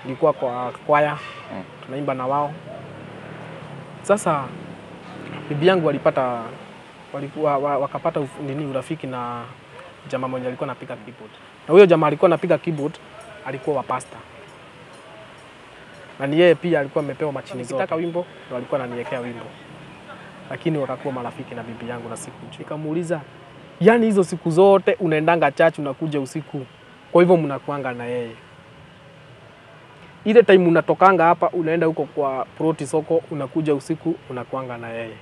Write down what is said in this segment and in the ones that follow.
nilikuwa kwa kwaya Mm. tunaimba na wao. Sasa bibi yangu walipata walikuwa wa- wakapata uf- nini urafiki na jamaa mmoja alikuwa anapiga keyboard, na huyo jamaa alikuwa anapiga keyboard alikuwa wa pasta, na ni yeye pia alikuwa amepewa machini zote. Nikitaka wimbo ndo alikuwa ananiwekea wimbo, lakini wakakuwa marafiki na bibi yangu na siku nikamuuliza, yani hizo siku zote unaendanga church unakuja usiku, kwa hivyo mnakuanga na yeye ile time unatokanga hapa unaenda huko kwa proti soko, unakuja usiku unakuanga na yeye,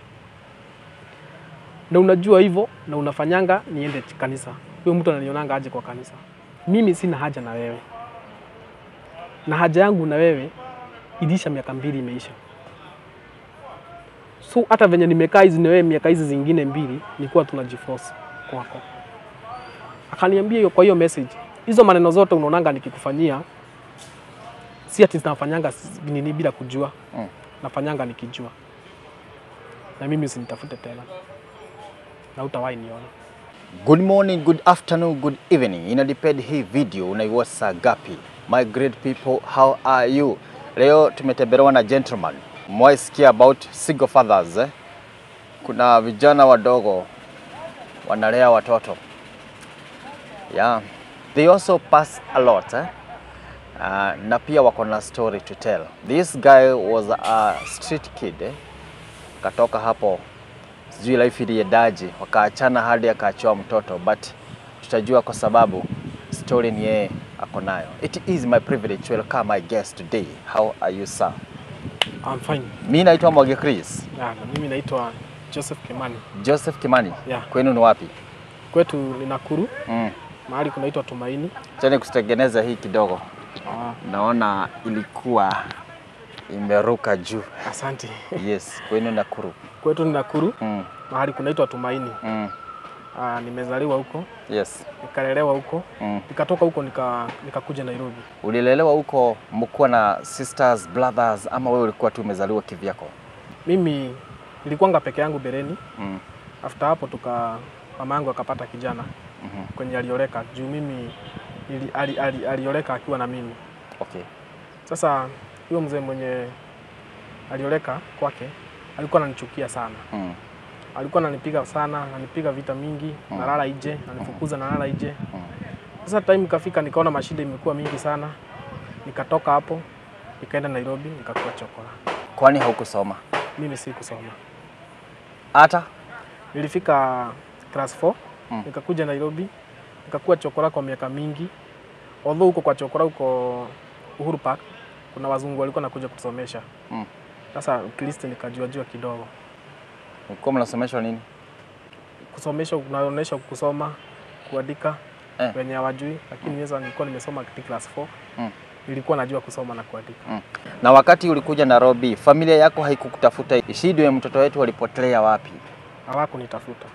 na unajua hivyo na unafanyanga niende ch- kanisa. Huyo mtu ananionanga aje kwa kanisa? Mimi sina haja na wewe, na haja yangu na wewe ilisha, miaka mbili imeisha. So hata venye nimekaa hizi na wewe miaka hizi zingine mbili, nilikuwa tunajiforce kwako. Akaniambia hiyo, kwa hiyo message, hizo maneno zote unaonanga nikikufanyia si ati nafanyanga s- nini bila kujua Mm. nafanyanga nikijua, na mimi usinitafute tena na utawahi niona. Good morning, good afternoon, good evening. Inadepend hii video unaiwatch saa gapi? My great people, how are you? Leo tumetembelewa na gentleman. Mwaisikia about single fathers eh? Kuna vijana wadogo wanalea watoto. Yeah. They also pass a lot eh? Uh, na pia wako na story to tell. This guy was a street kid eh? Katoka hapo sijui life iliendaje, wakaachana hadi akaachiwa mtoto, but tutajua kwa sababu story ni yeye ako nayo. It is my privilege to welcome my guest today. How are you sir? I'm fine. Mi naitwa Mwage Chris. Yeah, na mimi naitwa Joseph Kimani. Joseph Kimani. Yeah. Kwenu ni wapi? Kwetu ni Nakuru, Mm. mahali kunaitwa Tumaini. Chani kutengeneza hii kidogo, Ah, naona ilikuwa imeruka juu. asante. Yes, kwenu Nakuru. Kwetu ni Nakuru, Mm. mahali kunaitwa Tumaini. Mm. Ah, nimezaliwa huko, Yes. nikalelewa huko, Mm. nikatoka huko nika nikakuja Nairobi. Ulilelewa huko mkuwa na sisters, brothers ama wewe ulikuwa tu umezaliwa kivyako? Mimi nilikuwanga peke yangu bereni. Mm. After hapo tuka mama yangu akapata kijana Mhm. kwenye alioleka juu mimi ili, ali, ali, alioleka akiwa na mimi. Okay. Sasa huyo mzee mwenye alioleka kwake alikuwa ananichukia sana, Mm. alikuwa ananipiga sana, ananipiga vita mingi, Mm. nalala nje, ananifukuza nalala nje. Mm. Sasa time ikafika, nikaona mashida imekuwa mingi sana, nikatoka hapo nikaenda Nairobi nikakuwa chokora. Kwani haukusoma Mimi si kusoma, hata? nilifika class 4 Mm. nikakuja Nairobi nikakuwa chokora kwa miaka mingi. Although huko kwa chokora huko Uhuru Park kuna wazungu walikuwa nakuja kutusomesha. Mm. Sasa at least nikajua jua kidogo. Ulikuwa mnasomeshwa nini? Kusomesha unaonyesha kusoma, kuandika Eh. wenye hawajui, lakini sasa nilikuwa nimesoma katika class 4. Mm. Nilikuwa najua kusoma na kuandika. Mm. Na wakati ulikuja Nairobi, familia yako haikukutafuta? Shida ya mtoto wetu walipotelea wapi? Hawakunitafuta.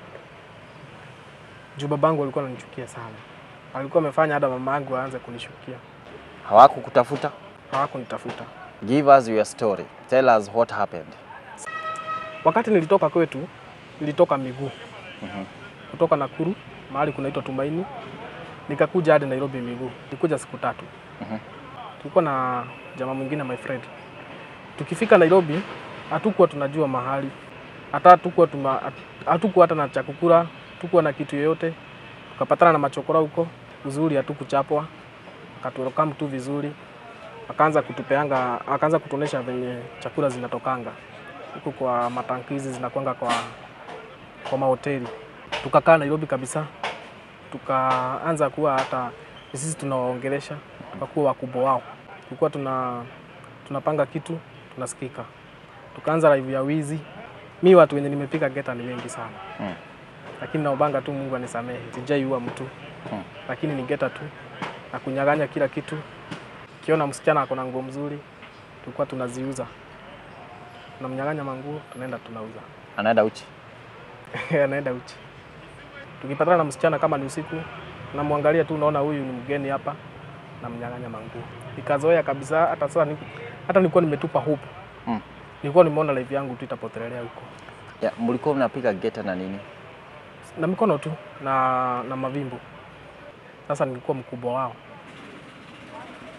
Juu babangu alikuwa ananichukia sana. Alikuwa amefanya hata mama yangu aanze kunishukia. Hawakukutafuta? Hawakunitafuta. Give us your story. Tell us what happened. Wakati nilitoka kwetu, nilitoka miguu Mhm. kutoka Nakuru mahali kunaitwa Tumaini, nikakuja hadi Nairobi miguu. Nilikuja siku tatu. Mhm. Tulikuwa na jamaa mwingine my friend. Tukifika Nairobi, hatukuwa tunajua mahali, hata hatukuwa tuma, hatukuwa hata na chakukula, hatukuwa na kitu yoyote. Tukapatana na machokora huko, uzuri hatukuchapwa, akatuwelcome tu vizuri, akaanza kutupeanga, akaanza kutuonesha venye chakula zinatokanga huku kwa matankizi zinakwanga kwa, kwa mahoteli. Tukakaa Nairobi kabisa, tukaanza kuwa hata sisi tunawaongelesha, tukakuwa wakubwa wao. Tulikuwa tuna tunapanga kitu tunasikika, tukaanza live ya wizi. Mi watu wenye nimepiga geta ni wengi sana Mm. lakini naobanga tu Mungu anisamehe, sijaiua mtu Mm. lakini ni geta tu na kunyaganya kila kitu. Kiona msichana ako na nguo mzuri, tulikuwa tunaziuza, tunamnyaganya manguo, tunaenda tunauza, Anaenda uchi? anaenda uchi. Tukipatana na msichana kama ni usiku, namwangalia tu, naona huyu ni mgeni hapa, namnyaganya manguo. Nikazoea kabisa, hata sasa ni, hata nilikuwa nimetupa hope Mm. nilikuwa nimeona life yangu tu itapotelelea huko Ya, mlikuwa mnapiga geta na nini? na mikono tu na, na mavimbo. Sasa nilikuwa mkubwa wao.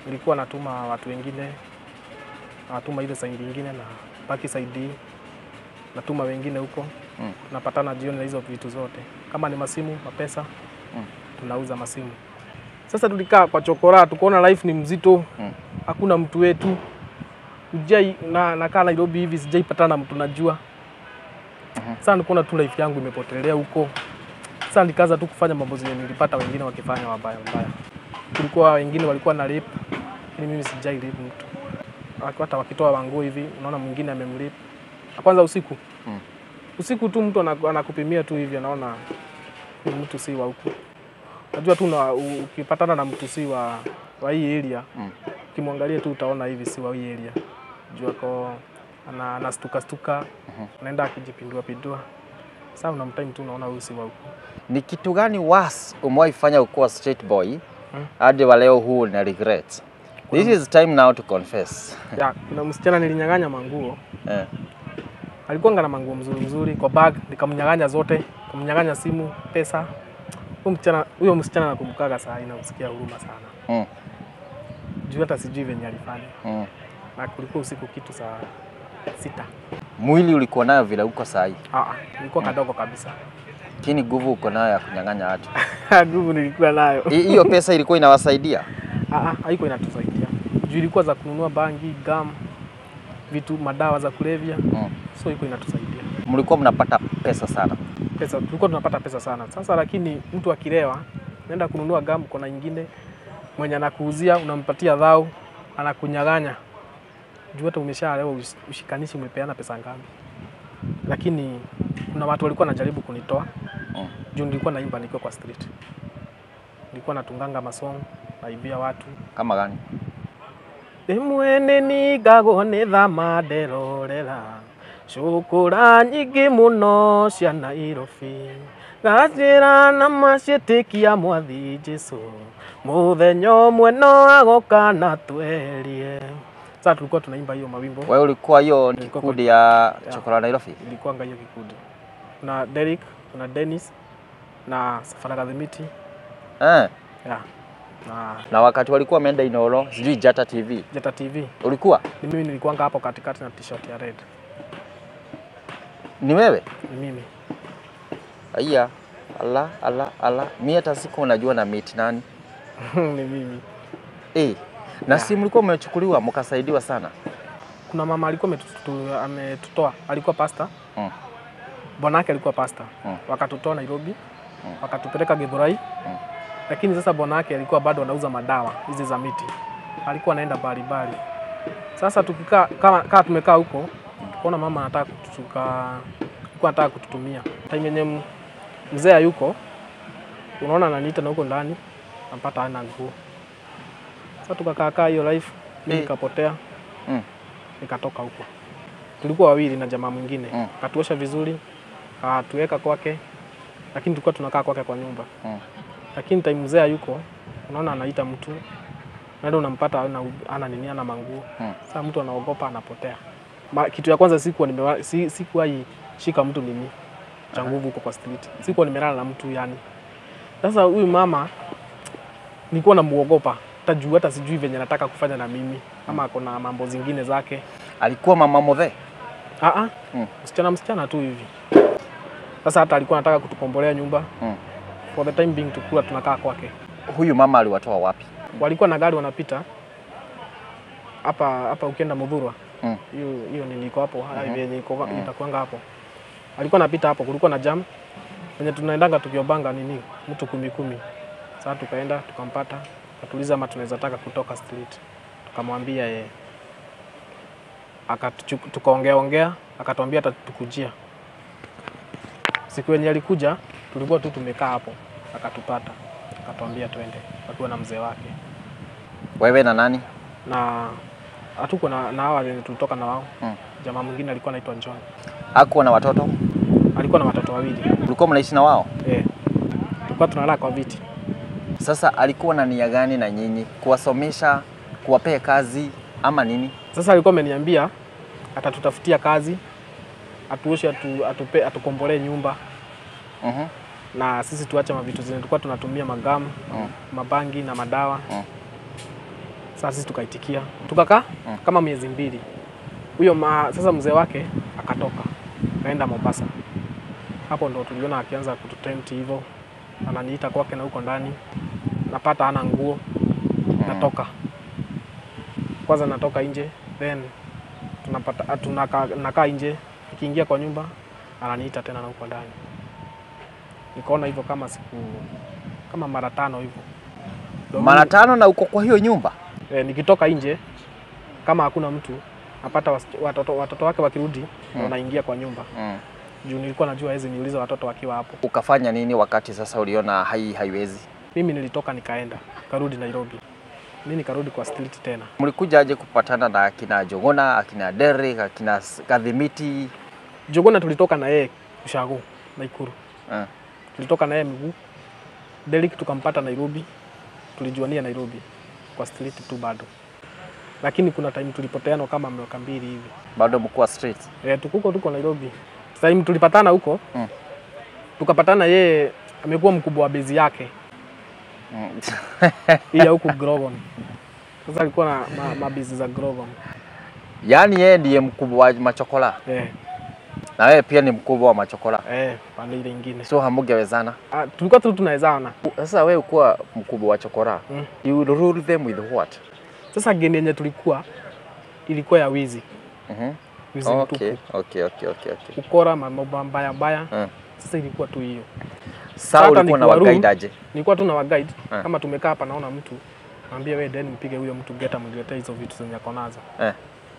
nilikuwa natuma watu wengine, natuma ile side ingine na baki side hii, natuma wengine huko Mm. tunapatana jioni na hizo vitu zote, kama ni masimu, mapesa Mm. tunauza masimu. Sasa tulikaa kwa chokora, tukaona life ni mzito, Mm. hakuna mtu wetu Ujai, na nakaa Nairobi hivi sijaipatana na mtu najua. Sasa nikaona tu life yangu imepotelea huko. Sasa nikaanza tu kufanya mambo zenye nilipata wengine wakifanya wabaya mbaya. Kulikuwa wengine walikuwa na rape, lakini mimi sijai rape mtu. Waki- Hata wakitoa wanguo hivi, unaona mwingine amemrape. Kwanza usiku Mm. usiku tu mtu anaku- anakupimia tu hivi, anaona huyu mtu si wa huku. Najua tu na, u- ukipatana na mtu si wa, wa hii area Mm. ukimwangalia tu utaona hivi si wa hii area. Juu ako ana anastuka stuka, anaenda akijipindua pindua. Sasa unamtime tu unaona huyu si wa huku. Ni kitu gani was umewahi fanya ukuwa straight boy Mm. hadi wa leo huu na regret? This is time now to confess. Ya, kuna msichana nilinyang'anya manguo, Eh. alikuwa na manguo mzuri mzuri kwa bag, nikamnyang'anya zote, nikamnyang'anya simu, pesa. Huyo msichana huyo msichana nakumbukaga saa hii, namsikia huruma sana. Mm. Juu hata sijui venye alifanya. Mm. Na kulikuwa usiku kitu saa sita. Mwili ulikuwa nayo vile uko sahi, Ah, ah, nilikuwa kadogo kabisa. lakini nguvu uko nayo ya kunyang'anya watu. Nguvu nilikuwa nayo. Hi- Hiyo pesa ilikuwa inawasaidia? Ah, ah, haiko inatusaidia. Juu ilikuwa za kununua bangi, gum, vitu madawa za kulevya. Mm. So iko inatusaidia. Mlikuwa mnapata pesa sana. Pesa tulikuwa tunapata pesa sana. Sasa lakini mtu akilewa, naenda kununua gum kona ingine mwenye anakuuzia unampatia dhau, anakunyaganya. Juu hata umeshalewa ush- ushikanishi umepeana pesa ngapi. Lakini kuna watu walikuwa wanajaribu kunitoa. Mm. Juu nilikuwa naimba nikiwa kwa street. Nilikuwa natunganga masong, naibia watu. Kama gani? Rimwe ningagwo nĩ thama nderorera cukũra nyingĩ mũno cia Nairobi ngacĩra na maciĩtĩkia mwathi Jesũ mũthenya ũmwe no agoka na twerie. Sasa tulikuwa tunaimba hiyo mawimbo, Wewe ulikuwa hiyo Nilikuwa kikundi ya Chokora Nairobi? ilikuwanga hiyo kikundi na Derek na Dennis na Safari Kadhimiti Eh. yeah. na Na wakati walikuwa wameenda Inoro, sijui Jata TV. Jeta TV Ulikuwa? ni mimi nilikuwanga hapo katikati na t-shirt ya red, Ni wewe? ni mimi Aya. Ala, ala, ala. Mimi hata siku unajua na meet nani. ni mimi Eh. Na si mlikuwa mmechukuliwa mkasaidiwa sana. kuna mama alikuwa ametutu- ametutoa, alikuwa pasta, Mm. bwana yake alikuwa pasta, Mm. wakatutoa Nairobi, Mm. wakatupeleka Githurai, Mm. lakini sasa bwana yake alikuwa bado anauza madawa hizi za miti, alikuwa anaenda baribari. Sasa tukikaa kama, kama tumekaa huko, tukaona mama anataka kutuka, alikuwa anataka kututumia time yenye m- mzee hayuko, unaona ananiita na huko ndani, napata hana nguo. Sasa tukakaa kaa hiyo life, mimi Eh. nikapotea Mm. nikatoka huko. Tulikuwa wawili na jamaa mwingine Mm. akatuosha vizuri, akatuweka kwake, lakini tulikuwa tunakaa kwake kwa nyumba. Mm. Lakini time mzee hayuko, unaona anaita mtu naenda unampata ana, ana nini ana manguo Mm. sasa mtu anaogopa anapotea. Ma, kitu ya kwanza sikuwa nimewa, si, sikuwahi shika mtu nini cha nguvu huko kwa street, sikuwa nimelala na mtu yani. Sasa huyu mama nilikuwa namuogopa hata juu hata sijui venye nataka kufanya na mimi ama ako na mambo zingine zake. Alikuwa mama modhe. Ah ah. Mm. Msichana msichana tu hivi. Sasa hata alikuwa anataka kutukombolea nyumba. Mm. For the time being tukua tunakaa kwake. Huyu mama aliwatoa wapi? Walikuwa na gari wanapita hapa hapa ukienda Mudhurwa. Mm. Hiyo hiyo niliko hapo hivi yenye iko itakuanga hapo. Alikuwa anapita hapo kulikuwa na jam. Wenye tunaendanga tukiobanga nini mtu kumi kumi. Sasa tukaenda tukampata, akatuliza ama tunaweza taka kutoka street. Tukamwambia yeye. Akatuchu- tukaongea ongea, akatuambia atatukujia. Siku yenye alikuja tulikuwa tu tumekaa hapo, akatupata, akatuambia twende, akiwa na mzee wake Wewe na nani? na hatuko na, na hawa wenye tulitoka na wao Mm. jamaa mwingine alikuwa anaitwa John, Hakuwa na watoto? alikuwa na watoto wawili Ulikuwa mnaishi na wao? eh, tulikuwa tunalala kwa viti. Sasa alikuwa na nia gani na nyinyi? Kuwasomesha, kuwapea kazi ama nini? Sasa alikuwa ameniambia atatutafutia kazi, atuoshe, atu, atupe, atukombolee nyumba Mhm. na sisi tuache mavitu zenye tulikuwa tunatumia magamu Mm. mabangi na madawa Mm. Sasa sisi tukaitikia, tukakaa Mm. kama miezi mbili. Huyo ma, sasa mzee wake akatoka kaenda Mombasa. Hapo ndo tuliona akianza kututempt hivyo, ananiita kwake na huko ndani, napata ana nguo, natoka kwanza, natoka nje, then tunapata tunaka, nakaa nje, nikiingia kwa nyumba ananiita tena na huko ndani. Nikaona hivyo kama siku kama mara tano hivyo Ndio Mara mimi- tano na uko kwa hiyo nyumba? e, nikitoka nje kama hakuna mtu napata wasi- watoto, watoto wake wakirudi Mm. wanaingia kwa nyumba Mm. juu nilikuwa najua hawezi niuliza watoto wakiwa hapo. Ukafanya nini wakati sasa uliona hai haiwezi? Mimi nilitoka nikaenda karudi Nairobi, mi nikarudi kwa street tena. Mlikuja aje kupatana na akina Jogona, akina Derek, akina S- Kadhimiti? Jogona tulitoka na yeye Ushago Naikuru, Eh. tulitoka na yeye miguu. Derek tukampata Nairobi, tulijuania Nairobi kwa street tu bado, lakini kuna time tulipoteana kama miaka mbili hivi. Bado mkuwa street? E, tukuko tuko Nairobi. Time tulipatana huko Mm. tukapatana, yeye amekuwa mkubwa wa bezi yake Mm. hii ya huku Grogon. Sasa alikuwa na ma, mabezi za Grogon. Yaani yeye ndiye mkubwa wa machokola Eh, na wewe pia ni mkubwa wa machokola, eh, pande ile ingine. so hamungewezana. Ah, tulikuwa tu tunawezana. Sasa wewe ukuwa mkubwa wa chokora, Mm. you will rule them with what? Sasa geni yenye tulikuwa ilikuwa ya wizi. Mhm. Wizi Okay, mtupu. okay, okay, okay, okay. Ukora mambo mbaya mbaya. Mm. Sasa ilikuwa tu hiyo. Sasa Hata ulikuwa na nikiwa room- wagaidi aje? Nilikuwa tu na waguide Eh. kama tumekaa hapa naona mtu naambia wewe then mpige huyo mtu geta mniletee hizo vitu zenye ako nazo. Eh.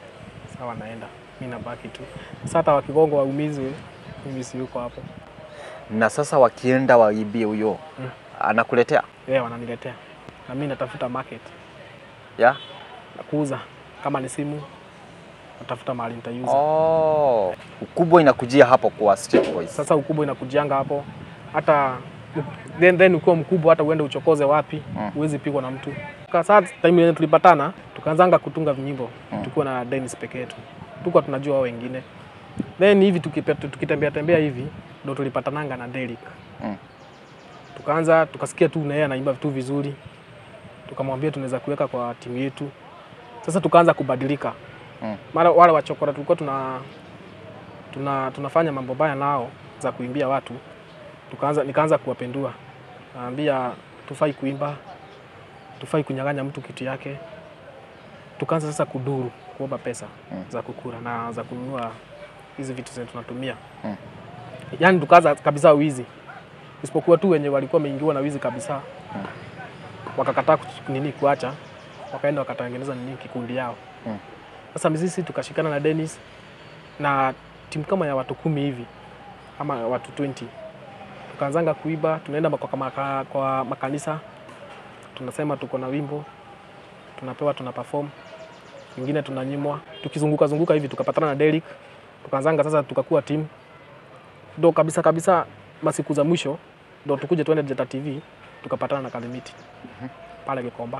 Sawa naenda. Mimi nabaki tu. Sasa hata wakigongo waumizwe mimi si yuko hapo. Na sasa wakienda waibie huyo Mm. anakuletea Yeye wananiletea. Na mimi natafuta market ya? na kuuza kama ni simu natafuta mahali nitaiuza. Oh, ukubwa inakujia hapo kwa street boys. Sasa ukubwa inakujianga hapo, hata then, then ukiwa mkubwa hata uende uchokoze wapi Mm. huwezi pigwa na mtu. Kwa Sasa time yenye tulipatana tukaanzanga kutunga vinyimbo Mm. tukiwa na Dennis peke yetu, tukuwa tunajua wao wengine, then hivi tukipe- tukitembea tembea hivi ndo tulipatananga na Derek Mm. tukaanza tukasikia tu na yeye anaimba vitu vizuri, tukamwambia tunaweza kuweka kwa timu yetu. Sasa tukaanza kubadilika Mm. mara wale wachokora tulikuwa tuna, tuna tunafanya mambo baya nao za kuimbia watu, tukaanza nikaanza kuwapendua, naambia tufai kuimba, tufai kunyang'anya mtu kitu yake. Tukaanza sasa kuduru, kuomba pesa Mm. za kukura na za kununua hizi vitu zenye tunatumia Mm. yaani tukaanza kabisa wizi, isipokuwa tu wenye walikuwa wameingiwa na wizi kabisa Mm. wakakataa kuch- nini kuacha, wakaenda wakatengeneza nini kikundi yao. Mm. Sasa sisi tukashikana na Dennis na timu kama ya watu kumi hivi ama watu 20 tukaanzanga kuiba, tunaenda kwa, maka, kwa makanisa tunasema tuko na wimbo tunapewa, tuna perform, wengine tunanyimwa. Tukizunguka zunguka hivi tukapatana na Derek, tukaanzanga sasa, tukakuwa timu ndo kabisa kabisa. Masiku za mwisho ndo tukuje tuende Jeta TV tukapatana na Kalimiti pale Gikomba,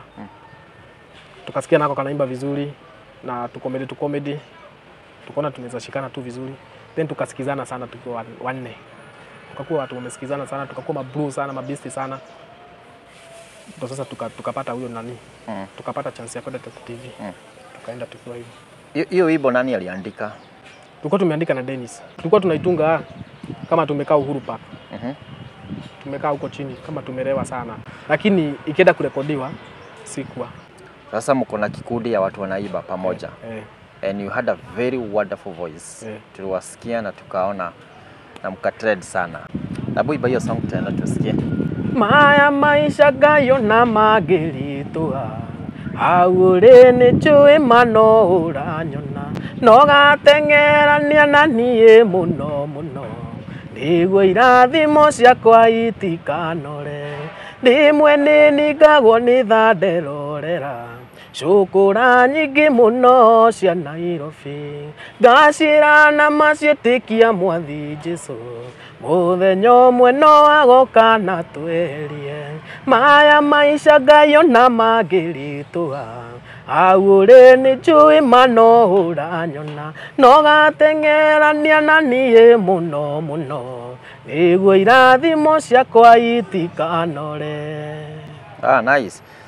tukasikia nako kanaimba vizuri na tukomedi tukomedi, tukaona tunaweza shikana tu vizuri, then tukasikizana sana tukiwa wan- wanne, tukakuwa watu wamesikizana sana, tukakuwa mabru sana mabisti sana, ndo sasa tuka- tukapata huyo nani, Mm. tukapata chance ya kwenda Jeta TV Mm. tukaenda tukiwa hivyo. Hiyo- Hiyo wimbo nani aliandika? Tulikuwa tumeandika na Dennis, tulikuwa tunaitunga kama tumekaa Uhuru Park Mhm. tumekaa huko chini kama tumerewa sana, lakini ikienda kurekodiwa sikuwa Sasa mko na kikundi ya watu wanaiba pamoja eh, and you had a very wonderful voice. Eh. Tuliwasikia na tukaona na mkatrend sana. Hebu iba hiyo song tena tusikie. maya maisha gayo na magĩritũha hau ũrĩ nĩ njũĩ mano ũranyona no gateng'erania na niĩ mũno mũno nĩguo irathimo ciakwa itikanore rĩmwe nĩ ningagwo nĩ tha nderorera cũkũra nyingĩ mũno cia Nairobi ngacira na maciĩtĩkia mwathi Jesũ mũthenya ũmwe no agoka na twerie maya maica ngayo na mangĩritũha hau ũrĩ nĩ njũĩ mano ũranyona no gateng'erania na niĩ mũno mũno nĩguo irathimo ciakwa itikanore Ah, nice.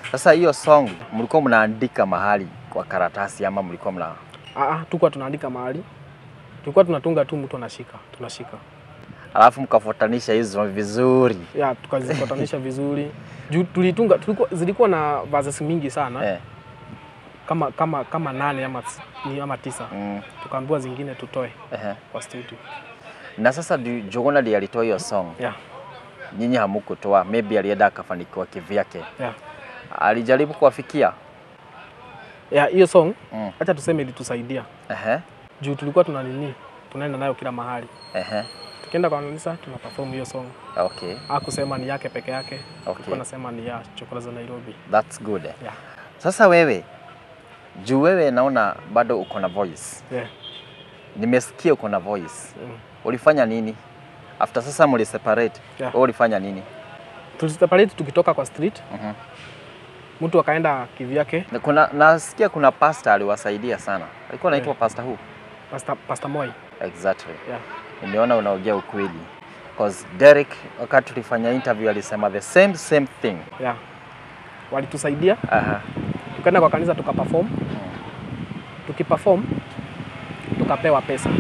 Sasa hiyo song mlikuwa mnaandika mahali kwa karatasi ama mlikuwa mna Ah, ah, tulikuwa tunaandika mahali, tulikuwa tunatunga tu, mtu anashika, tunashika alafu mkafuatanisha hizo vizuri ya tukazifuatanisha vizuri juu tulitunga, tulikuwa, zilikuwa na verses mingi sana eh. kama kama kama nane ama, ni ama tisa, mm. tukaambiwa zingine tutoe Ehe. kwa studio Na sasa du- Juguna ndiye alitoa hiyo song, yeah, nyinyi hamukutoa, maybe alienda akafanikiwa kivyake. yeah. Alijaribu kuwafikia Yeah, hiyo song mm. acha tuseme ilitusaidia Ehe. juu tulikuwa tuna nini, tunaenda nayo kila mahali, Ehe. tukienda kwa kanisa tuna perform hiyo song. Okay. Hakusema ni yake peke yake, Okay. tulikuwa nasema ni ya Chokola za Nairobi. That's good. Yeah. Sasa wewe juu wewe naona bado uko na voice, Yeah. nimesikia uko na voice, Mm. ulifanya nini after sasa mli separate? Yeah. Wewe ulifanya nini? Tuliseparate tukitoka kwa street, Mhm. mtu akaenda kivyake, Na Kuna nasikia kuna pastor aliwasaidia sana, alikuwa anaitwa Yeah. pastor who? Pastor, Pastor Moi. Exactly. Yeah. Nimeona unaongea ukweli. Cause Derek wakati tulifanya interview alisema the same same thing. Yeah. Walitusaidia, Aha. tukaenda kwa kanisa tukaperform, tukiperform tukapewa pesa.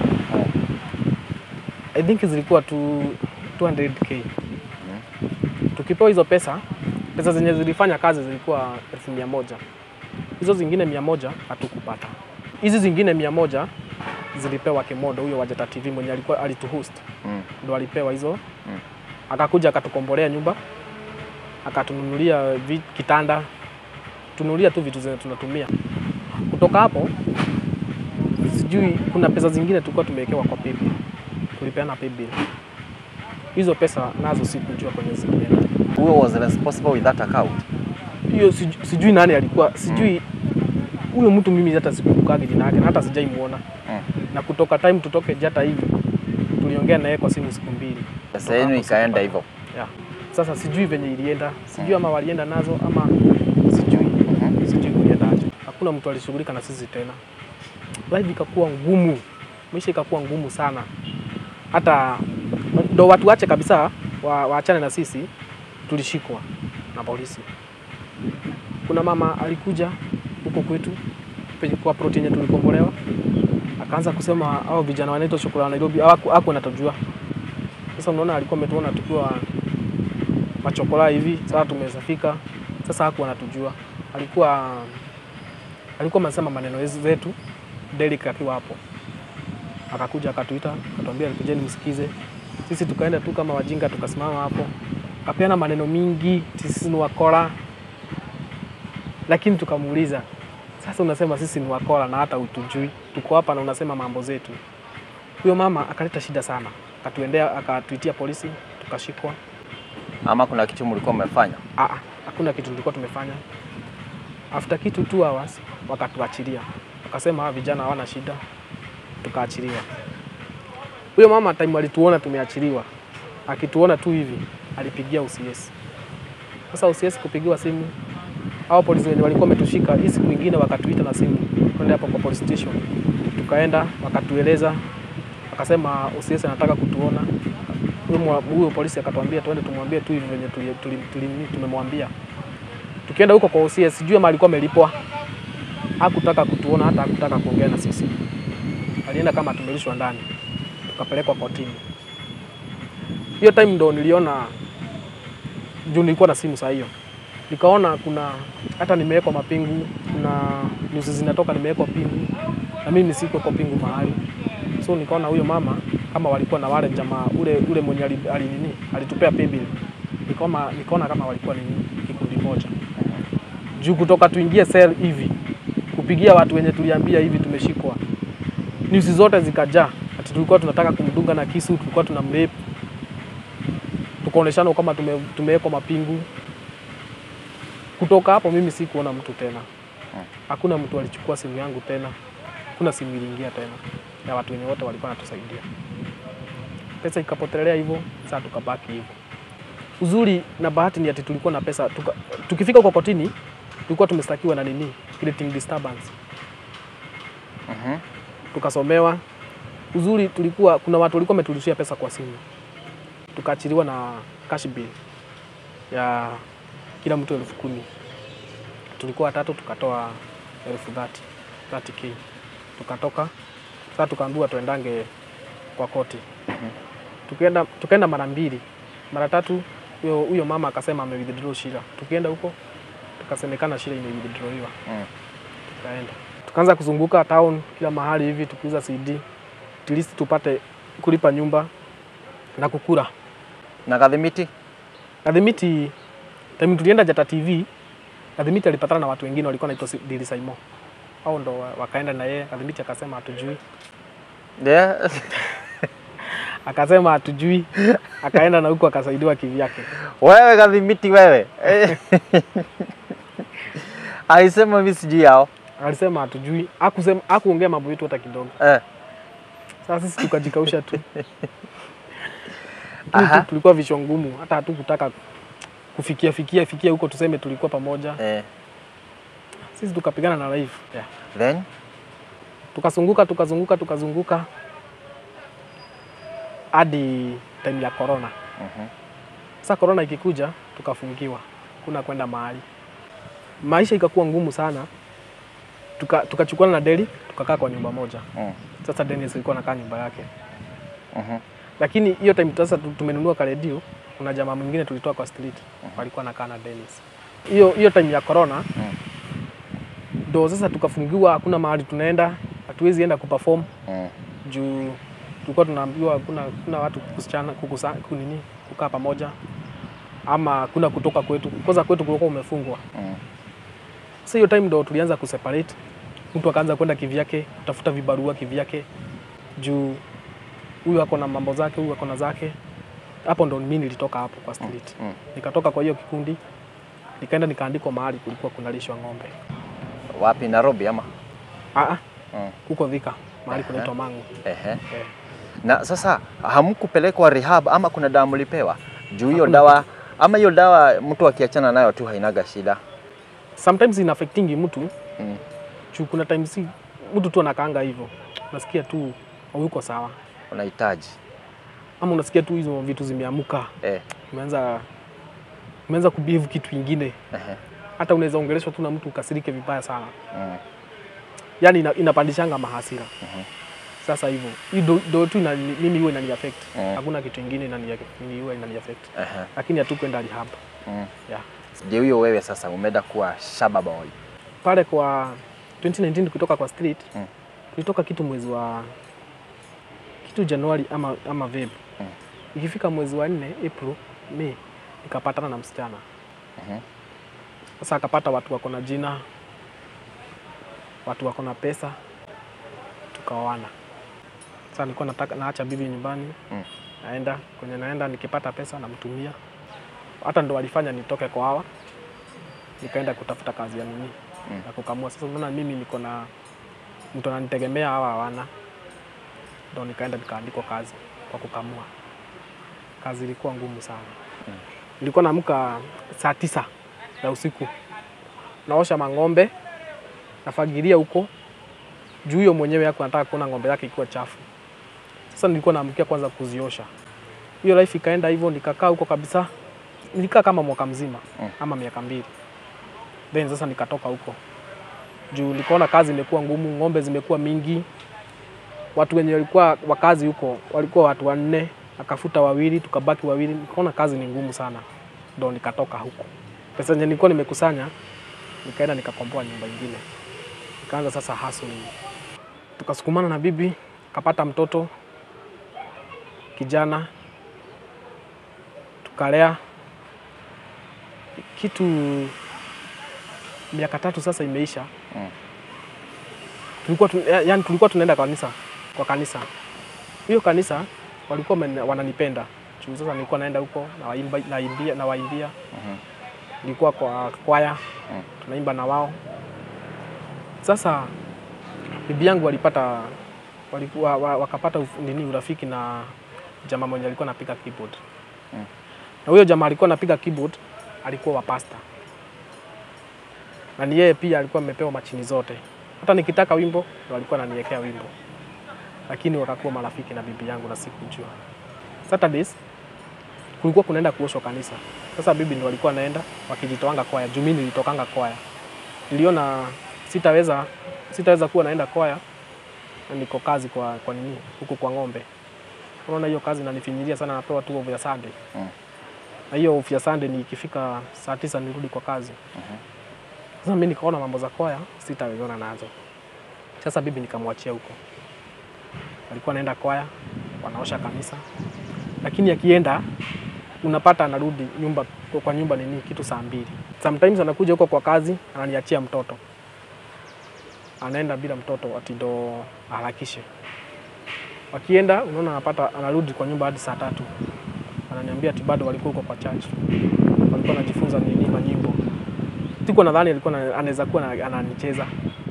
I think zilikuwa tu 200k. Tukipewa hizo pesa, pesa zenye zilifanya kazi zilikuwa elfu mia moja. Hizo zingine mia moja hatukupata. Hizi zingine mia moja zilipewa Kemodo, huyo Wajata TV mwenye alikuwa alituhost, Mm. ndo alipewa hizo Mm. akakuja akatukombolea nyumba, akatununulia vi- kitanda, tununulia tu vitu zenye tunatumia. Kutoka hapo sijui, kuna pesa zingine tulikuwa tumewekewa kwa paybill, tulipeana paybill. Hizo pesa nazo sikujua kwenye zilienda. Who was responsible with that account? Hiyo sijui, sijui nani alikuwa, sijui huyo mtu, mimi hata sikumbukagi jina yake na hata sijaimuona. Mm. Na kutoka time tutoke Jata hivi tuliongea na yeye kwa simu siku mbili. Pesa yenu hapo ikaenda sikupata. hivyo. Yeah. Sasa sijui venye ilienda, sijui ama walienda nazo ama sijui, sijui kuliendaje. Hakuna mtu alishughulika na sisi tena. Life ikakuwa ngumu, maisha ikakuwa ngumu sana, hata ndo watu wache kabisa wa, waachane na sisi. Tulishikwa na polisi. Kuna mama alikuja huko kwetu penye kwa plot yenye tulikombolewa, akaanza kusema hao vijana wanaitwa Chokola wa Nairobi hawaku haku anatujua. Sasa unaona alikuwa ametuona tukiwa machokola hivi, sasa tumesafika. Sasa hakuwa anatujua, alikuwa alikuwa anasema maneno zetu, Derek akiwa hapo, akakuja akatuita, akatuambia kujeni msikize. Sisi tukaenda tu kama wajinga, tukasimama hapo, akapeana maneno mingi, sisi ni wakora, lakini tukamuuliza sasa, unasema sisi ni wakora na hata utujui, tuko hapa na unasema mambo zetu. Huyo mama akaleta shida sana, akatuendea, akatuitia polisi, tukashikwa. Ama kuna kitu mlikuwa mmefanya? Ah, ah, hakuna kitu tulikuwa tumefanya. After kitu two hours wakatuachilia, wakasema hawa vijana hawana shida, tukaachiliwa. Huyo mama time alituona tumeachiliwa, akituona tu hivi alipigia UCS. Sasa UCS kupigiwa simu, hao polisi wenye walikuwa wametushika, hii siku ingine wakatuita na simu, twende hapo kwa police station. Tukaenda wakatueleza, akasema UCS anataka kutuona huyo mwa- huyo polisi akatuambia tuende tumwambie tu hivi venye tuli- tuli- tuli- tumemwambia. Tukienda huko kwa OCS, sijui ama alikuwa amelipwa, hakutaka kutuona, hata hakutaka kuongea na sisi. Alienda kama tumerudishwa ndani, tukapelekwa kotini. Hiyo time ndo niliona, juu nilikuwa na simu saa hiyo, nikaona kuna hata nimewekwa mapingu, kuna news zinatoka nimewekwa pingu, na mimi siko kwa pingu mahali so nikaona huyo mama kama walikuwa na wale jamaa ule ule mwenye ali, ali nini alitupea paybill, nikaona nikaona kama walikuwa ni kikundi moja juu kutoka tuingie cell hivi kupigia watu wenye tuliambia hivi tumeshikwa, news zote zikajaa ati tulikuwa tunataka kumdunga na kisu, tulikuwa tuna mrape, tukaoneshana kama tume, tumewekwa mapingu. Kutoka hapo mimi sikuona mtu tena, hakuna mtu alichukua simu yangu tena, hakuna simu iliingia tena ya watu wenye wote walikuwa wanatusaidia. Pesa ikapotelea hivyo, sasa tukabaki hivyo. Uzuri na bahati ni ati tulikuwa na pesa tuka, tukifika kwa kotini tulikuwa tumestakiwa na nini, creating disturbance, Mhm. tukasomewa. Uzuri tulikuwa kuna watu walikuwa wameturushia pesa kwa simu, tukaachiliwa na cash bill ya kila mtu elfu kumi tulikuwa watatu tukatoa elfu thati 30k tukatoka sasa tukaambiwa tuendange kwa koti tukienda tukaenda mara mbili mara tatu huyo huyo mama akasema ame withdraw shira tukienda huko tukasemekana shira ime withdrawiwa Mm. tukaenda tukaanza kuzunguka town kila mahali hivi tukiuza CD at least tupate kulipa nyumba na kukula Na Gathimiti? Kadhimiti time tulienda Jata TV Kadhimiti alipatana na watu wengine walikuwa naitwa Dili Saimo au ndo wa- wakaenda na yeye Kadhimiti akasema hatujui Yeah. akasema hatujui akaenda na huko akasaidiwa kivyake Wewe Gathimiti wewe. Eh. Alisema mimi sijui yao. alisema hatujui hakusema hakuongea mambo yetu hata kidogo Eh. sasa sisi tukajikausha tu Aha. Lakini tu- tulikuwa vichwa ngumu hata hatukutaka kufikia fikia fikia huko tuseme tulikuwa pamoja Eh. sisi tukapigana na life yeah. Then tukazunguka tukazunguka tukazunguka hadi time ya corona Mhm. sasa corona ikikuja tukafungiwa kuna kwenda mahali maisha ikakuwa ngumu sana tuka tukachukuana na Deli tukakaa kwa nyumba moja Mm. sasa Dennis alikuwa anakaa nyumba yake Mhm. lakini hiyo time sasa tu- tumenunua ka redio kuna jamaa mwingine tulitoa kwa street walikuwa nakaa na Dennis hiyo hiyo time ya corona Mm. ndo sasa tukafungiwa hakuna mahali tunaenda hatuwezi enda kuperform Mm. juu tulikuwa tunaambiwa kuna kuna watu kusichana kukusa, kunini kukaa pamoja ama kuna kutoka kwetu kwanza kwetu kulikuwa umefungwa Mm. sasa hiyo time ndo tulianza kuseparate mtu akaanza kwenda kivyake kutafuta vibarua kivyake juu huyu ako na mambo zake huyu ako na zake hapo ndo mimi nilitoka hapo kwa street Mm. nikatoka kwa hiyo kikundi nikaenda nikaandikwa mahali kulikuwa kunalishwa ng'ombe Wapi Nairobi ama? ah ah, Mm. huko Thika mahali Aha. kunaitwa Mangu Ehe. eh. Na sasa hamkupelekwa rehab ama kuna dawa mlipewa? Juu hiyo Hakuna dawa ama hiyo dawa mtu akiachana nayo tu hainaga shida. sometimes ina affectingi mtu Mm. juu kuna times si mtu tu anakaanga hivyo unasikia tu hayuko sawa Unahitaji. ama unasikia tu hizo vitu zimeamuka Eh. umeanza umeanza kubehave kitu ingine Ehe. hata unaweza ongeleshwa tu na mtu ukasirike vibaya sana Mm. yani ina, inapandishanga mahasira Mhm. sasa hivyo hii ndo- ndo tu ina, mimi huwa inani affect Mm. hakuna kitu ingine inani mimi huwa inani affect Ehe. lakini hatukwenda rehab Mm. yeah. Je, huyo wewe sasa umeenda kuwa shaba boy. pale kwa 2019 kutoka kwa street Mm. tulitoka kitu mwezi wa kitu Januari ama, ama Feb Mm. ikifika mwezi wa nne April May nikapatana na msichana Mhm. sasa akapata watu wako na jina watu wako na pesa tukaoana sasa nilikuwa nataka naacha bibi nyumbani Mm. naenda kwenye naenda nikipata pesa namtumia hata ndo walifanya nitoke kwa hawa nikaenda kutafuta kazi ya nini Mm. na kukamua sasa unaona mimi niko na mtu ananitegemea hawa hawana ndo nikaenda nikaandikwa kazi kwa kukamua kazi ilikuwa ngumu sana Mm. nilikuwa naamka saa tisa ya usiku naosha mang'ombe nafagilia huko juu huyo mwenyewe yako anataka kuona ng'ombe yake ikiwa chafu sasa nilikuwa naamkia kwanza kuziosha hiyo life ikaenda hivyo nikakaa huko kabisa nilikaa kama mwaka mzima Mm. ama miaka mbili then sasa nikatoka huko juu nikaona kazi imekuwa ngumu ng'ombe zimekuwa mingi watu wenye walikuwa wakazi huko walikuwa watu wanne akafuta wawili tukabaki wawili nikaona kazi ni ngumu sana ndo nikatoka huko pesa yenye nilikuwa nimekusanya nikaenda nikakomboa nyumba ingine nikaanza sasa hustling tukasukumana na bibi kapata mtoto kijana tukalea kitu miaka tatu sasa imeisha Mm. tulikuwa tu, ya- yani tulikuwa tunaenda kanisa kwa kanisa hiyo kanisa walikuwa wameni- wananipenda juu sasa nilikuwa naenda huko nawaimba naimbia nawaimbia Mhm. nilikuwa kwa kwaya Mm. tunaimba na wao sasa bibi yangu walipata walikuwa, wa- wakapata uf- nini urafiki na jamaa mwenye alikuwa anapiga keyboard Mm. na huyo jamaa alikuwa anapiga keyboard alikuwa wa pasta na ni yeye pia alikuwa amepewa machini zote hata nikitaka wimbo ndo alikuwa ananiwekea wimbo lakini wakakuwa marafiki na bibi yangu na sikujua Saturdays kulikuwa kunaenda kuoshwa kanisa sasa bibi ndo alikuwa anaenda wakijitoanga kwaya juu mimi nilitokanga kwaya niliona sitaweza sitaweza kuwa naenda kwaya na niko kazi kwa kwa nini huku kwa ng'ombe. Unaona hiyo kazi inanifinyilia sana, napewa tu off ya Sunday Mm. na hiyo off ya Sunday ni ikifika saa tisa nirudi kwa kazi. Sasa mimi nikaona mambo za kwaya sitawezana nazo. Sasa bibi nikamwachia huko, alikuwa anaenda kwaya, wanaosha kanisa, lakini akienda unapata anarudi nyumba kwa nyumba nini kitu saa mbili. Sometimes anakuja huko kwa kazi ananiachia mtoto, anaenda bila mtoto ati ndo aharakishe. Wakienda unaona anapata anarudi kwa nyumba hadi saa tatu, ananiambia ati bado walikuwa huko kwa church, walikuwa wanajifunza nini manyimbo. Sikuwa nadhani alikuwa na- anaweza kuwa na- ananicheza.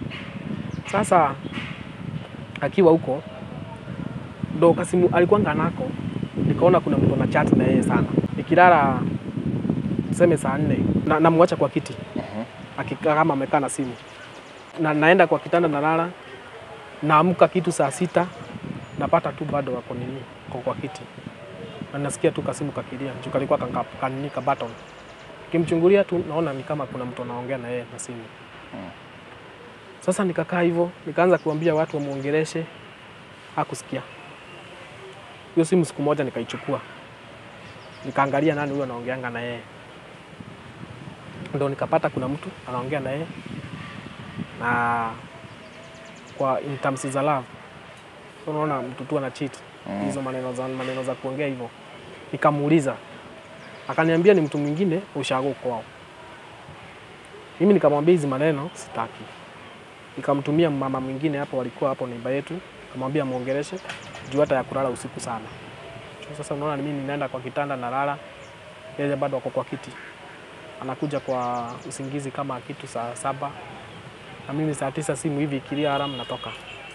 Sasa akiwa huko ndo kasimu alikuwa nganako, nikaona kuna mtu ana chat na yeye sana. Nikilala tuseme saa nne na, namwacha kwa kiti akikaa kama amekaa na simu na, naenda kwa kitanda nalala, naamka kitu saa sita napata tu bado wako nini kwa, kwa kiti na nasikia tu kasimu kakilia juu kalikuwa kanka- kanini ka button. Kimchungulia tu naona ni kama kuna mtu anaongea na yeye na simu. Sasa nikakaa hivyo, nikaanza kuambia watu wamuongeleshe, hakusikia. Hiyo simu siku moja nikaichukua, nikaangalia nani huyo anaongeanga na yeye, ndo nikapata kuna mtu anaongea na yeye na kwa in terms za love, So unaona mtu tu ana cheat Mm. hizo maneno za maneno za kuongea hivyo. Nikamuuliza, akaniambia ni mtu mwingine ushago kwao. Mimi nikamwambia hizi maneno sitaki, nikamtumia mama mwingine hapo, walikuwa hapo neiba yetu, nikamwambia muongeleshe juu hata ya kulala usiku sana. Sasa unaona ni mimi ninaenda kwa kitanda nalala, yeye bado ako kwa kiti, anakuja kwa usingizi kama kitu saa saba na mimi saa tisa simu hivi ikilia alarm natoka.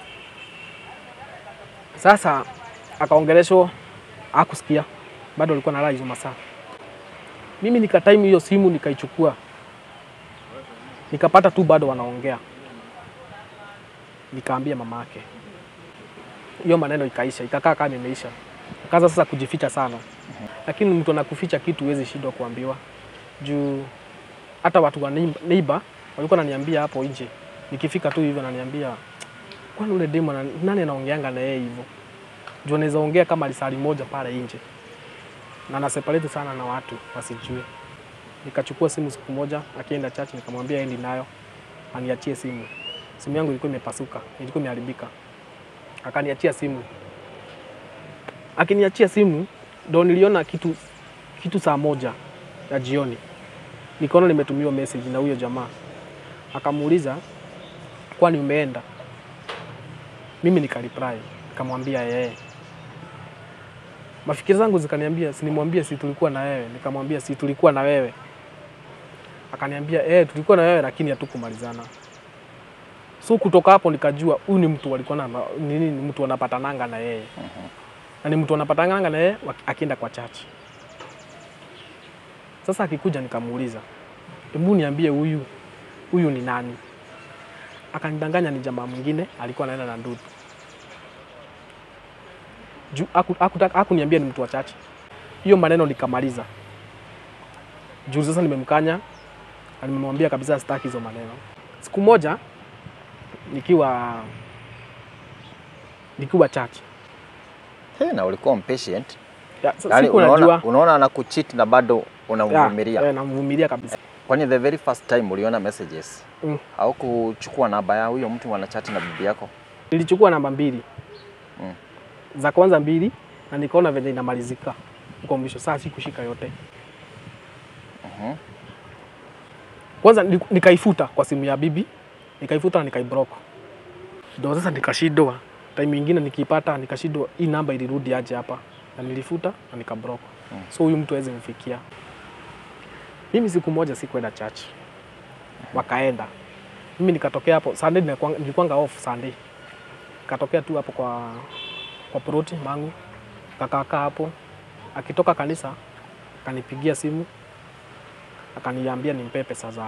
Sasa akaongeleshwa, hakusikia bado alikuwa nalala hizo masaa. Mimi nikatime hiyo simu nikaichukua, nikapata tu bado wanaongea, nikaambia mama yake hiyo maneno ikaisha, ikakaa kama imeisha. Kaza sasa kujificha sana, lakini mtu anakuficha kitu huwezi shindwa kuambiwa juu hata watu wa neib- neighbor walikuwa wananiambia hapo nje, nikifika tu hivyo ananiambia kwani ule demo ana- nani anaongeanga na yeye hivyo? Juu anaweza ongea kama lisali moja pale nje na na separate sana na watu wasijue. Nikachukua simu siku moja, akienda church nikamwambia endi nayo aniachie simu. Simu yangu ilikuwa imepasuka, ilikuwa imeharibika. Akaniachia simu. Akiniachia simu ndo niliona kitu kitu saa moja ya jioni nikaona nimetumiwa message na huyo jamaa, akamuuliza kwani umeenda? Mimi nikareply nikamwambia yeye. Mafikiri zangu zikaniambia si nimwambie si tulikuwa na wewe, nikamwambia si tulikuwa na wewe. Akaniambia eh, tulikuwa na wewe lakini hatukumalizana. So kutoka hapo nikajua huyu ni mtu walikuwa na nini, ni mtu wanapatananga na yeye na ni mtu wanapatananga na yeye waki- akienda kwa church. Sasa akikuja nikamuuliza, hebu niambie huyu huyu ni nani? Akanidanganya ni jamaa mwingine alikuwa anaenda na ndugu. Juu haku- hakutaka- hakuniambia ni mtu wa chache. Hiyo maneno nikamaliza. Juu sasa nimemkanya na nimemwambia kabisa sitaki hizo maneno. Siku moja nikiwa nikiwa church. Hey, na ulikuwa impatient. Ya, sa- Yaani siku unaona, najua unaona anakucheat na bado unamvumilia. Ya, eh, namvumilia kabisa. Kwani the very first time uliona messages Mm. au kuchukua namba ya huyo mtu wanachati na bibi yako? Nilichukua namba mbili Mm. za kwanza mbili na nikaona venye inamalizika kwa mwisho, saa sikushika yote. Mhm. Kwanza ni- nikaifuta kwa simu ya bibi, nikaifuta na nikaiblock. Ndio sasa nikashindwa, time ingine nikiipata nikashindwa, hii namba ilirudi aje hapa, na nilifuta na nikablock. Mm. So huyu mtu hawezi mfikia. Mimi siku moja sikwenda church, wakaenda. Mimi nikatokea hapo Sunday, nilikuwa- nilikuwanga off Sunday, katokea tu hapo kwa kwa ploti mangu, kakaakaa hapo. Akitoka kanisa akanipigia simu akaniambia nimpe pesa za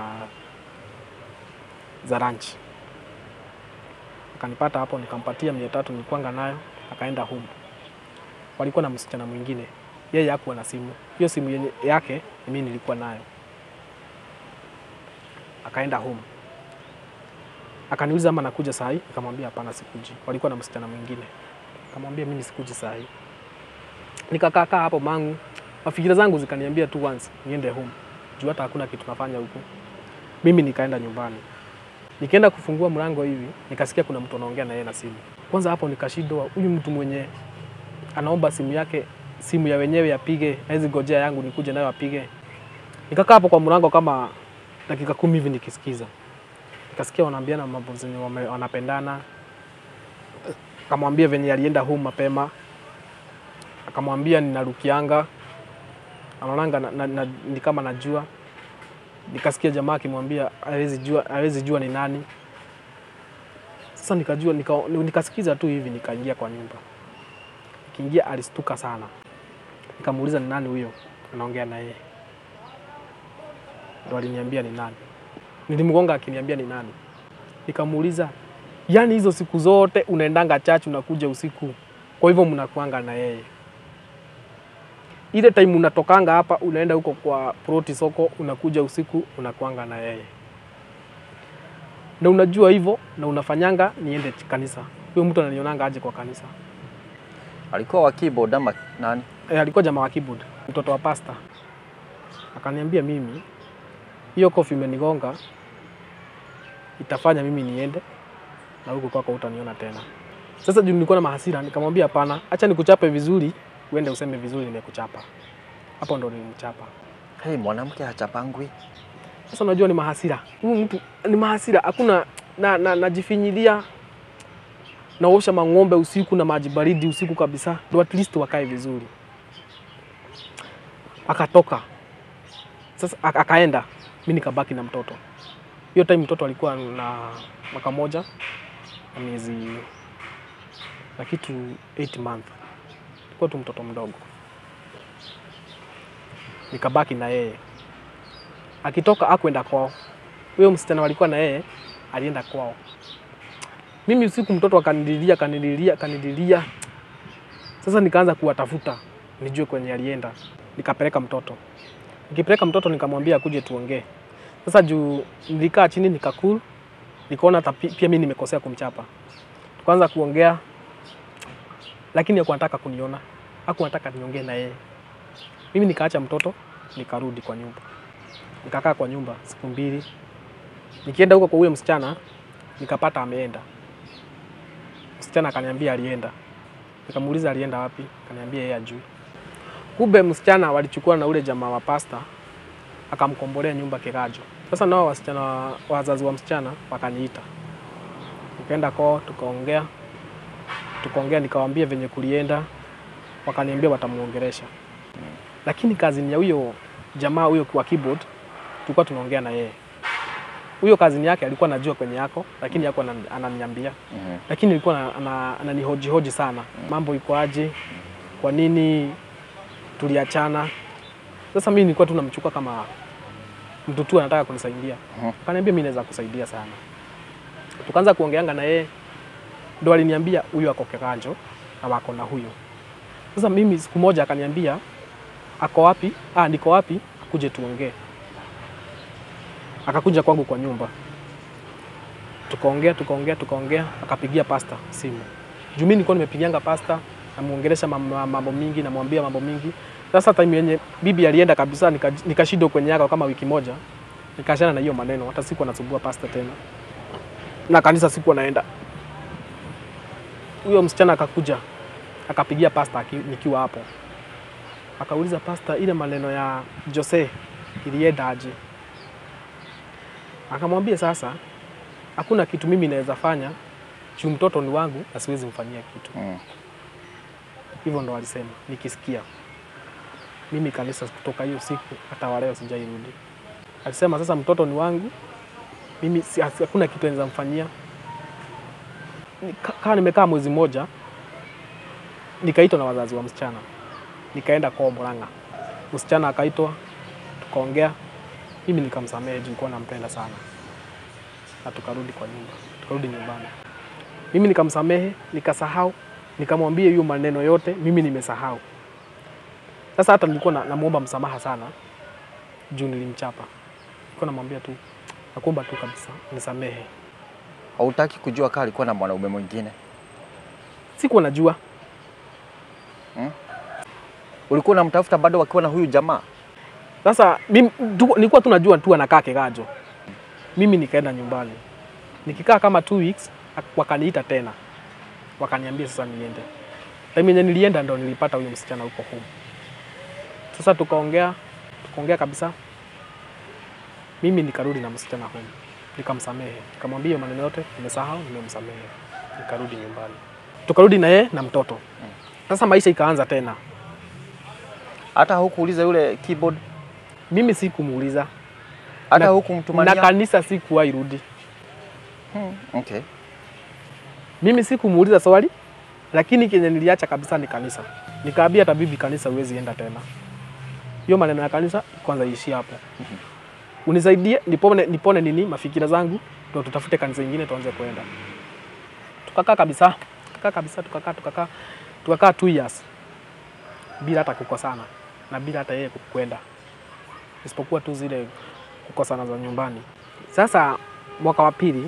za lunch. Akanipata hapo nikampatia mia tatu nilikuwanga nayo, akaenda home. Walikuwa na msichana mwingine, yeye hakuwa na simu. Hiyo simu yenye yake mimi nilikuwa nayo. Akaenda home. Akaniuliza ama nakuja saa hii, nikamwambia hapana, sikuji. Walikuwa na msichana mwingine, nikamwambia mimi sikuji saa hii. Nikakaa kaa hapo mangu, mafikira zangu zikaniambia tu once niende home, juu hata hakuna kitu nafanya huku. Mimi nikaenda nyumbani, nikienda kufungua mlango hivi, nikasikia kuna mtu anaongea na yeye na simu. Kwanza hapo nikashindwa, huyu mtu mwenye anaomba simu yake, simu ya wenyewe apige, hawezi gojea yangu nikuje nayo apige. Nikakaa hapo kwa mlango kama dakika kumi hivi nikisikiza, nikasikia wanaambiana mambo zenye wame- wanapendana. Akamwambia venye alienda home mapema, akamwambia ninarukianga, anaonanga na, na, na, ni kama najua. Nikasikia jamaa akimwambia hawezi jua, hawezi jua ni nani. Sasa nikajua nika, nikasikiza tu hivi, nikaingia kwa nyumba. Nikiingia alistuka sana, nikamuuliza ni nani huyo anaongea na yeye, ndo aliniambia ni nani. Nilimgonga akiniambia ni nani, nikamuuliza yaani hizo siku zote unaendanga chachu unakuja usiku, kwa hivyo mnakuanga na yeye ile time unatokanga hapa unaenda huko kwa proti soko, unakuja usiku unakuanga na yeye, na unajua hivyo na unafanyanga niende kanisa. Huyo mtu ananionanga aje kwa kanisa? Alikuwa wa keyboard ama nani? E, alikuwa jamaa wa keyboard, mtoto wa pasta. Akaniambia mimi hiyo kofi imenigonga, itafanya mimi niende na huko kwako utaniona tena. Sasa juu nilikuwa na mahasira, nikamwambia hapana, acha nikuchape vizuri, uende useme vizuri nimekuchapa. Hapo ndo nilimchapa. Hey, mwanamke hachapangwi. Sasa unajua ni mahasira, huyu mtu ni mahasira, hakuna na, na, najifinyilia naosha mang'ombe usiku na maji baridi usiku kabisa, ndo at least wakae vizuri. Akatoka sasa, ak- akaenda, mi nikabaki na mtoto. Hiyo time mtoto alikuwa na mwaka moja na miezi na kitu 8 month, alikuwa tu mtoto mdogo. Nikabaki na yeye akitoka akwenda kwao. Huyo msichana walikuwa na yeye alienda kwao. Mimi usiku mtoto akanililia akanililia akanililia. Sasa nikaanza kuwatafuta nijue kwenye alienda, nikapeleka mtoto. Nikipeleka mtoto nikamwambia akuje tuongee. Sasa juu nilikaa chini nikakul, nikaona hata pi- pia mimi nimekosea kumchapa. Tukaanza kuongea, lakini hakuwa anataka kuniona, hakuwa anataka niongee na yeye. Mimi nikaacha mtoto nikarudi kwa nyumba nikakaa kwa nyumba siku mbili. Nikienda huko kwa huyo msichana nikapata ameenda. Msichana akaniambia alienda, nikamuuliza alienda wapi, akaniambia yeye ajui. Kumbe msichana walichukua na ule jamaa wa pasta akamkombolea nyumba Kirajo. Sasa nao wasichana wa- wazazi wa msichana wakaniita, nikaenda kwao tukaongea, tukaongea nikawaambia venye kulienda, wakaniambia watamuongelesha, lakini kazini ya huyo jamaa huyo wa keyboard tulikuwa tunaongea na yeye. Huyo kazini yake alikuwa anajua kwenye yako, lakini yako ananiambia, Mhm. lakini alikuwa ana- ana- ananihoji hoji sana, mambo iko aje, kwa nini tuliachana. Sasa mimi nilikuwa tu namchukua kama mtu tu anataka kunisaidia, Mhm. akaniambia mimi naweza kusaidia sana. Tukaanza kuongeanga na yeye, ndo aliniambia huyu ako Kiganjo na wako na huyo. Sasa mimi siku moja akaniambia ako wapi? Ah, niko wapi? Akuje tuongee. Akakuja kwangu kwa nyumba, tukaongea tukaongea tukaongea, akapigia pasta simu juu mimi nilikuwa nimepigianga pasta, namuongelesha mam- mambo mingi, namwambia mambo mingi. Sasa time yenye bibi alienda kabisa, nika- nikashindwa kwenye yako kama wiki moja, nikaachana na hiyo maneno, hata sikuwa nasumbua pasta tena, na kanisa sikuwa naenda. Huyo msichana akakuja akapigia pasta aki- nikiwa hapo akauliza pasta, ile maneno ya Jose ilienda aje? Akamwambia sasa, hakuna kitu mimi naweza fanya juu mtoto ni wangu na siwezi mfanyia kitu. Mm. Hivyo ndo alisema, nikisikia mimi kanisa kutoka hiyo siku hata waleo sijairudi. Alisema sasa mtoto ni wangu mimi, si- hakuna kitu naweza mfanyia. Nika- Kaa nimekaa mwezi mmoja, nikaitwa na wazazi wa msichana, nikaenda kwao Murang'a. Msichana akaitwa, tukaongea, mimi nikamsamehe juu nilikuwa nampenda sana, na tukarudi kwa nyumba, tukarudi nyumbani. Mimi nikamsamehe, nikasahau, nikamwambia hiyo maneno yote, mimi nimesahau. Sasa hata nilikuwa na- namuomba msamaha sana juu nilimchapa. Nilikuwa namwambia tu, nakuomba tu kabisa nisamehe, Hautaki kujua kama alikuwa na mwanaume mwingine? Sikuwa najua. Ulikuwa unamtafuta bado wakiwa na huyu jamaa? Sasa mimi tu- nilikuwa tu najua tu anakaa Kegajo. Mimi nikaenda nyumbani. Nikikaa kama two weeks ak- wakaniita tena. Wakaniambia sasa niende. Time yenye nilienda ndo nilipata huyo msichana huko home. Sasa tukaongea, tukaongea kabisa. Mimi nikarudi na msichana home. Nikamsamehe. Nikamwambia hiyo maneno yote nimesahau, nimemsamehe. Nikarudi nyumbani. Tukarudi na yeye na mtoto. Sasa maisha ikaanza tena. Hata hukuuliza yule keyboard? Mimi sikumuuliza Hata Na- hukumtumania? na kanisa sikuwahi rudi. Hmm, okay. Mimi sikumuuliza swali, lakini kenye niliacha kabisa ni kanisa. Nikaambia hata bibi, kanisa huwezi enda tena. Hiyo maneno ya kanisa kwanza iishie hapo. Unisaidie nipone, nipone nini mafikira zangu, ndio tutafute kanisa ingine tuanze kwenda. Tukakaa kabisa, tukakaa kabisa, tukakaa tukakaa tukakaa two years bila hata kukosana na bila hata yeye kwenda, isipokuwa tu zile kukosana za nyumbani. Sasa mwaka wa pili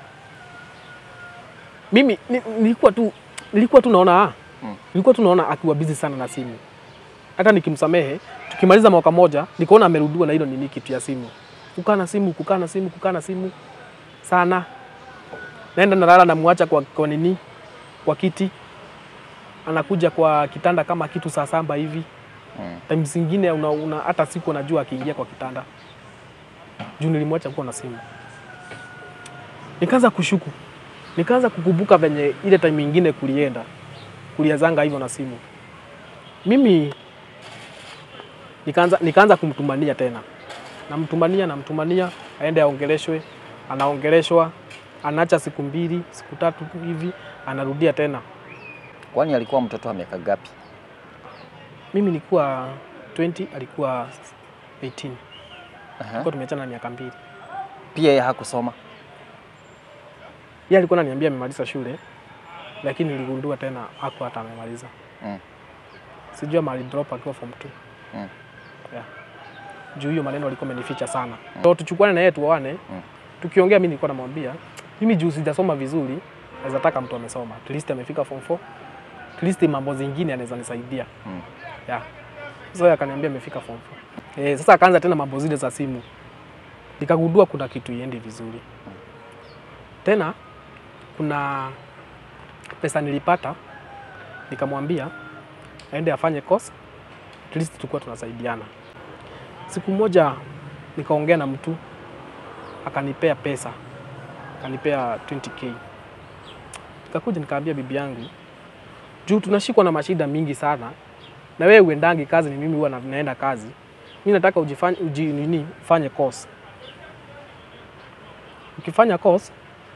mimi ni- nilikuwa tu nilikuwa tu naona ah, Mm. nilikuwa tu naona akiwa busy sana na simu. Hata nikimsamehe, tukimaliza mwaka moja, nikaona amerudiwa na hilo nini kitu ya simu. Kukaa na simu, kukaa na simu, kukaa na simu sana. Naenda nalala namwacha kwa, kwa nini kwa kiti, anakuja kwa kitanda kama kitu saa saba hivi. Mm. Time zingine una, una, hata siku unajua akiingia kwa kitanda juu nilimwacha kuwa na simu. Nikaanza kushuku, nikaanza kukumbuka venye ile time ingine kulienda kuliazanga hivyo na simu. Mimi nikaanza, nikaanza kumtumania tena, namtumania namtumania, aende aongeleshwe, anaongeleshwa, anaacha siku mbili siku tatu hivi, anarudia tena. Kwani alikuwa mtoto wa miaka gapi? Mimi nilikuwa 20 alikuwa 18 Aha. kwa tumeachana na miaka mbili. Pia yeye hakusoma. Yeye alikuwa ananiambia amemaliza shule, lakini niligundua tena hakuwa hata amemaliza. Mm. Sijua mali drop akiwa form 2. Mm. Yeah. Juu hiyo maneno alikuwa amenificha sana. So tuchukuane na yeye tuoane. Mm. Tukiongea mimi nilikuwa namwambia, mimi juu sijasoma vizuri, naweza taka mtu amesoma. At least amefika form 4. At least mambo zingine anaweza nisaidia. Mm. Yeah. Sasa yeye akaniambia amefika form 4. Eh, sasa akaanza tena mambo zile za simu. Nikagundua kuna kitu iendi vizuri. Tena kuna pesa nilipata, nikamwambia aende afanye course, at least tulikuwa tunasaidiana. Siku moja nikaongea na mtu akanipea pesa, akanipea 20k. Nikakuja nikaambia bibi yangu, juu tunashikwa na mashida mingi sana, na wewe uendangi kazi, ni mimi huwa na- naenda kazi. Mimi nataka ujifanye uji, nini ufanye course. Ukifanya course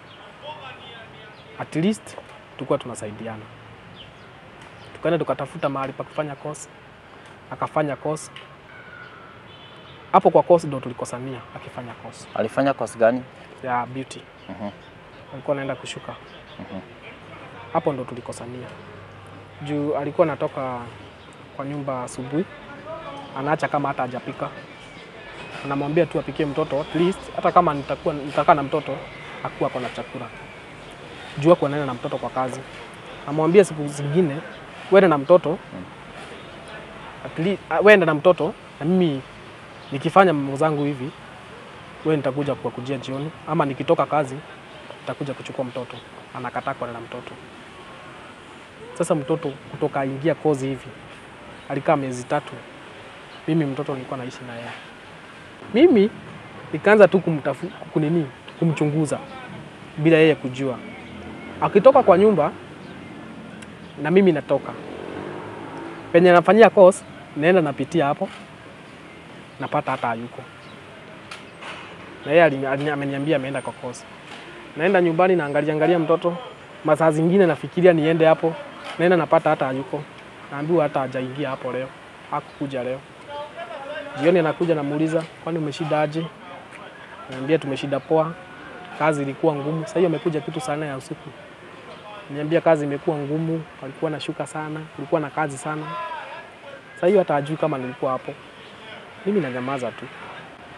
at least tulikuwa tunasaidiana. Tukaenda tukatafuta mahali pa kufanya course, akafanya course. Hapo kwa course ndo tulikosania akifanya course Alifanya course gani? ya beauty, Mhm. alikuwa anaenda kushuka. Mhm. Hapo ndo tulikosania juu alikuwa anatoka kwa nyumba asubuhi, anaacha kama hata hajapika, anamwambia tu apikie mtoto at least, hata kama nitakuwa nitakaa na mtoto akuwa ako na chakula juu ako anaenda na mtoto kwa kazi. Amwambia siku zingine uende na mtoto at least, uh, uende na mtoto na mimi nikifanya mambo zangu hivi, wewe nitakuja kuwakujia jioni, ama nikitoka kazi nitakuja kuchukua mtoto. Anakataa kwenda na mtoto. Sasa mtoto kutoka aingia kozi hivi alikaa miezi tatu, mimi mtoto nilikuwa naishi na yeye. Mimi nikaanza tu kumtafu, kunini kumchunguza bila yeye kujua. Akitoka kwa nyumba na mimi natoka penye nafanyia course, naenda napitia hapo, napata hata hayuko, na yeye alini- alini- ameniambia ameenda kwa course. Naenda nyumbani naangalia angalia mtoto, masaa zingine nafikiria niende hapo, naenda napata hata hayuko, naambiwa hata hajaingia hapo leo, hakukuja leo. Jioni anakuja namuuliza, kwani umeshida aje? Naambia tumeshida poa, kazi ilikuwa ngumu. Sasa hiyo amekuja kitu saa nne ya usiku, niambia kazi imekuwa ngumu, walikuwa nashuka sana, kulikuwa na kazi sana. Sasa hiyo hata hajui kama nilikuwa hapo. Mimi nanyamaza tu.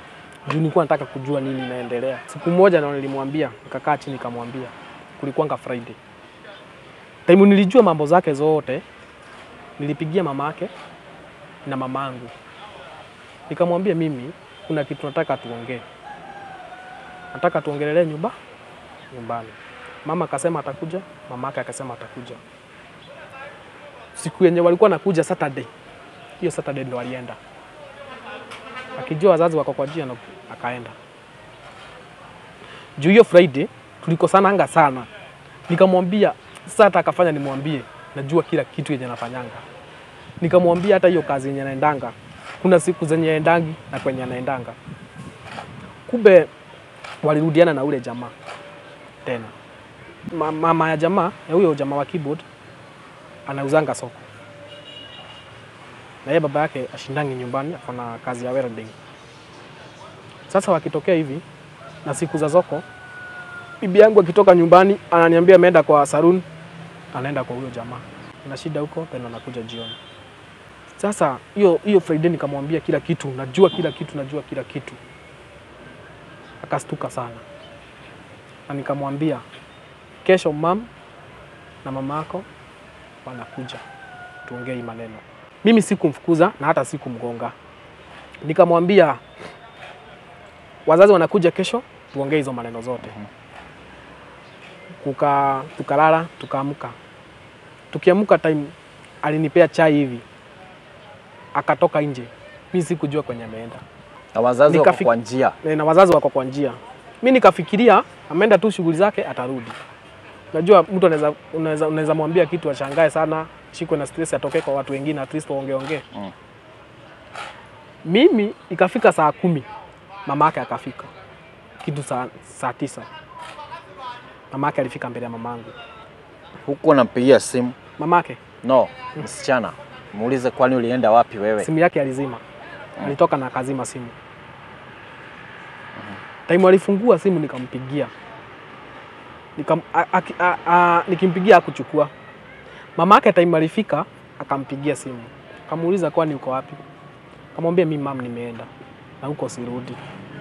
juu nilikuwa nataka kujua nini inaendelea. Siku moja na nilimwambia, nikakaa chini nikamwambia, kulikuwanga Friday. Time nilijua mambo zake zote, nilipigia mamake na mamangu, nikamwambia mimi kuna kitu nataka tuongee, nataka tuongelelee nyumba nyumbani. Mama akasema atakuja, mamake akasema atakuja. Siku yenye walikuwa nakuja Saturday, hiyo Saturday ndo alienda akijua wazazi wako kwa njia na akaenda. Juu hiyo Friday tulikosananga sana, nikamwambia sasa, hata akafanya nimwambie, najua kila kitu yenye nafanyanga. Nikamwambia hata hiyo kazi yenye naendanga, kuna siku zenye endangi na kwenye anaendanga. Kumbe walirudiana na ule jamaa tena. Ma- Mama ya jamaa ya huyo jamaa wa keyboard anauzanga soko na yeye baba yake ashindangi nyumbani, ako na kazi ya welding. Sasa wakitokea hivi na siku za soko, bibi yangu akitoka nyumbani ananiambia ameenda kwa saloon, anaenda kwa huyo jamaa, na shida huko, tena anakuja jioni. Sasa hiyo hiyo Friday nikamwambia kila kitu, najua kila kitu, najua kila kitu. Akastuka sana, na nikamwambia kesho mam na mama yako wanakuja tuongee hii maneno. Mimi sikumfukuza na hata sikumgonga, nikamwambia wazazi wanakuja kesho, tuongee hizo maneno zote. Kuka, tukalala tukaamka. Tukiamka time alinipea chai hivi, akatoka nje, mi sikujua kwenye ameenda Na wazazi wako Nikafik- kwa njia. na wazazi wako kwa njia. Mi nikafikiria ameenda tu shughuli zake, atarudi. Najua mtu anaweza unaweza unaweza mwambia kitu ashangae sana, shikwe na stress, atoke kwa watu wengine, at least waongee ongee. Mm. Mimi ikafika saa kumi, mama yake akafika kitu saa, saa tisa. Mama yake alifika mbele ya mamangu. Huku unampigia simu. Mama yake No, msichana. Muulize kwani ulienda wapi wewe? simu yake alizima, alitoka na akazima simu. Time alifungua simu nikampigia, Nikam, a, a, a, a, nikimpigia akuchukua. Mama yake time alifika akampigia simu, akamuuliza kwani uko wapi? Akamwambia mimi mam, nimeenda na huko sirudi.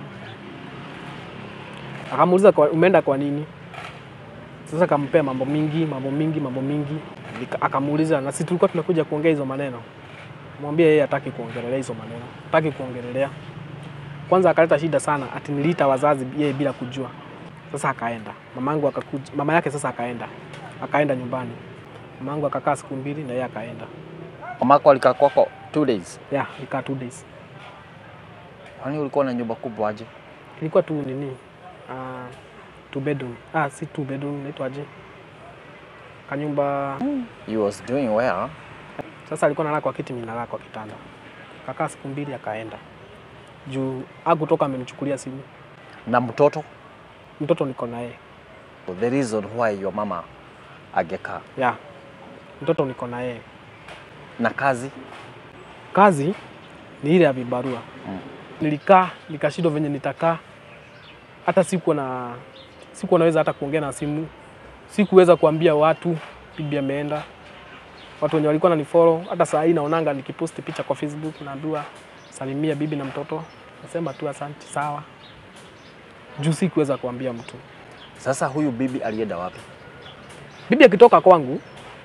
Akamuuliza kwa, umeenda kwa nini? Sasa akampea mambo mingi mambo mingi mambo mingi, Nika- akamuuliza na sisi tulikuwa tunakuja kuongea hizo maneno mwambie yeye hataki kuongelelea hizo maneno, hataki kuongelelea. Kwanza akaleta shida sana, ati niliita wazazi yeye bila kujua. Sasa akaenda mamangu akakuja, mama yake sasa akaenda, akaenda nyumbani. Mamangu akakaa siku mbili na yeye akaenda, Mamako alikaa kwako two days. yeah, ikaa two days. Kwani ulikuwa na nyumba kubwa aje? Ilikuwa tu nini, uh, two bedroom, ah, si two bedroom, naitwaje, kanyumba. You was doing well. Sasa alikuwa analala kwa kiti, mimi nalala kwa kitanda. Kakaa siku mbili akaenda juu hakutoka, amenichukulia simu. Na mtoto? Mtoto niko na yeye The reason why your mama agekaa. ya mtoto niko na yeye. Na kazi? Kazi ni ile ya vibarua Mm. nilikaa nikashindwa venye nitakaa, hata sikuwa na sikuwa naweza hata kuongea na simu, sikuweza kuambia watu bibi ameenda. Watu wenye walikuwa nanifollow, hata saa hii naonanga nikiposti picha kwa Facebook, naambiwa salimia bibi na mtoto, nasema tu asante, sawa, juu sikuweza kuambia mtu. Sasa huyu bibi alienda wapi? Bibi akitoka kwangu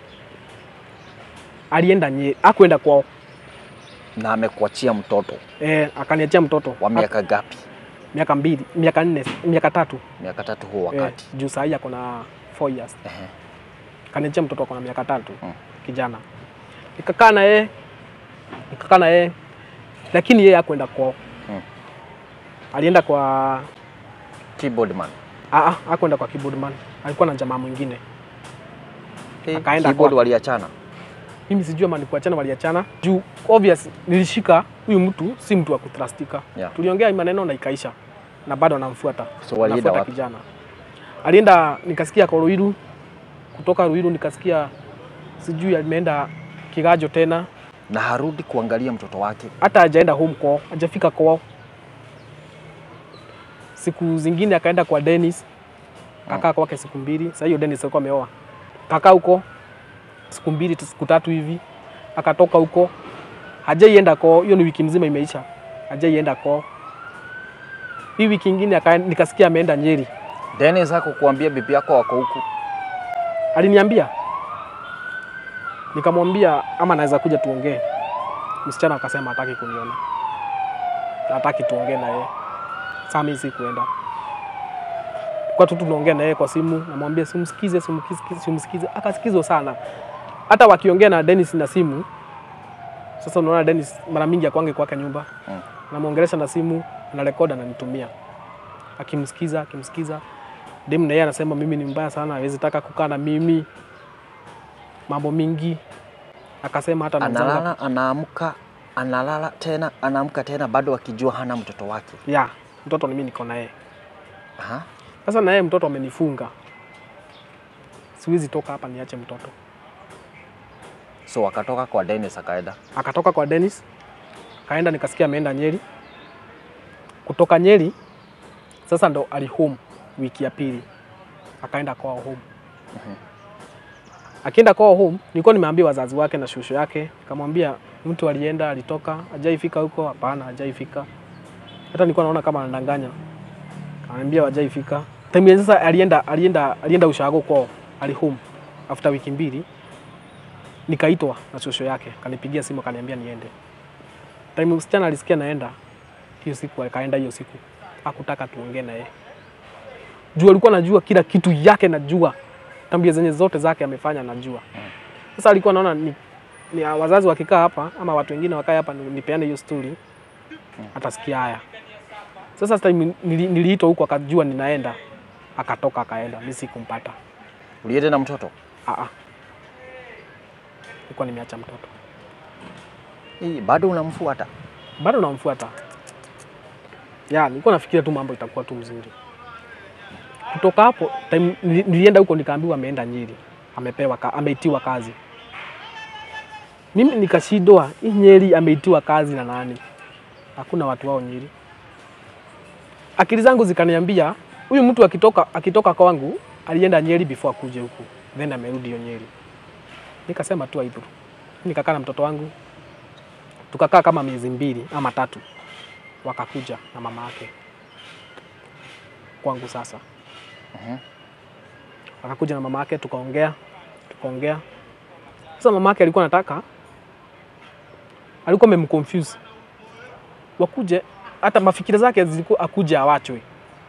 alienda nye, akuenda kwao Na amekuachia mtoto e, akaniachia mtoto wa miaka gapi? miaka mbili, miaka nne, miaka tatu Miaka tatu huo wakati. Eh, juu saa hii ako na 4 years. Ehe. Kaniachia mtoto ako na miaka tatu Mm. kijana. Nikakaa na yeye nikakaa na yeye lakini yeye hakwenda kwao. Mm. Alienda kwa Keyboard man. ah, ah, hakwenda kwa keyboard man. Alikuwa na jamaa mwingine. Akaenda Keyboard kwake. waliachana. Mimi sijui ama ni kuachana waliachana. Juu obvious nilishika huyu mtu si mtu wa kutrustika. Yeah. Tuliongea hii maneno na ikaisha. Na bado anamfuata. So walienda Anafuata wapi? kijana. Alienda nikasikia kwa Ruiru, kutoka Ruiru nikasikia sijui ameenda Kigajo tena, Na harudi kuangalia mtoto wake. hata hajaenda home kwao, hajafika kwao. Siku zingine akaenda kwa Dennis, kakaa kwake siku mbili. Sasa hiyo Dennis alikuwa ameoa, kakaa huko siku mbili tu- siku tatu hivi, akatoka huko, hajaienda kwao. Hiyo ni wiki mzima imeisha, hajaienda kwao. Hii wiki ingine aka- nikasikia ameenda Nyeri. Dennis hakukuambia bibi yako wako huku? Aliniambia, nikamwambia ama naweza kuja tuongee. Msichana akasema hataki kuniona, hataki tuongee na yeye. Sasa mimi sikuenda kwa tu tunaongea na yeye kwa simu, namwambia simsikize, simsikize, simsikize. Akasikizwa sana, hata wakiongea na Dennis na simu. Sasa unaona Dennis mara mingi akwange kwake nyumba, Mm. namwongelesha na simu, anarekodi ananitumia, akimsikiza akimsikiza. Dem na yeye anasema mimi ni mbaya sana, hawezi taka kukaa na mimi, mambo mingi. Akasema hata nauzanga- Analala, anaamka, analala tena, anaamka tena, bado akijua hana mtoto wake. ya mtoto ni mimi niko na yeye. Aha. Sasa na yeye mtoto amenifunga, siwezi toka hapa niache mtoto. So akatoka kwa Dennis akaenda. Akatoka kwa Dennis, kaenda nikasikia ameenda Nyeri. Kutoka Nyeri sasa ndo ali home wiki ya pili, akaenda kwao home. Akienda kwao home, nilikuwa nimeambia wazazi wake na shushu yake, nikamwambia mtu alienda, alitoka, hajaifika huko. Hapana, hajaifika. Hata nilikuwa naona kama anadanganya, kaniambia hajaifika. Time ya sasa alienda, alienda, alienda ushago kwao, ali home after wiki mbili nikaitwa na shosho yake, kanipigia simu akaniambia niende. Time msichana alisikia naenda hiyo siku, akaenda hiyo siku, hakutaka tuongee na yeye juu alikuwa najua kila kitu yake, najua tabia zenye zote zake amefanya, najua. Sasa alikuwa naona ni, ni wazazi wakikaa hapa ama watu wengine wakae hapa ni- nipeane hiyo story, atasikia haya. Sasa time nili- niliitwa huko, akajua ninaenda, akatoka akaenda, mimi sikumpata. Ulienda na mtoto? Ah, ah. Nilikuwa nimeacha mtoto Hii bado unamfuata? bado namfuata. Ya, nilikuwa nafikiria tu mambo itakuwa tu mzuri. Kutoka hapo time, nili- nilienda huko nikaambiwa ameenda Nyeri, amepewa ka, ameitiwa kazi. Mimi nikashindwa, hii Nyeri ameitiwa kazi na nani? Hakuna watu wao Nyeri. Akili zangu zikaniambia huyu mtu akitoka akitoka kwangu alienda Nyeri before akuje huku, then amerudi hiyo Nyeri. Nikasema tu aibu. Nikakaa na mtoto wangu tukakaa kama miezi mbili ama tatu, wakakuja na mama yake kwangu. Sasa wakakuja na mama yake, tukaongea tukaongea. Sasa mama yake alikuwa anataka, alikuwa amemconfuse wakuje, hata mafikira zake zilikuwa akuje awachwe.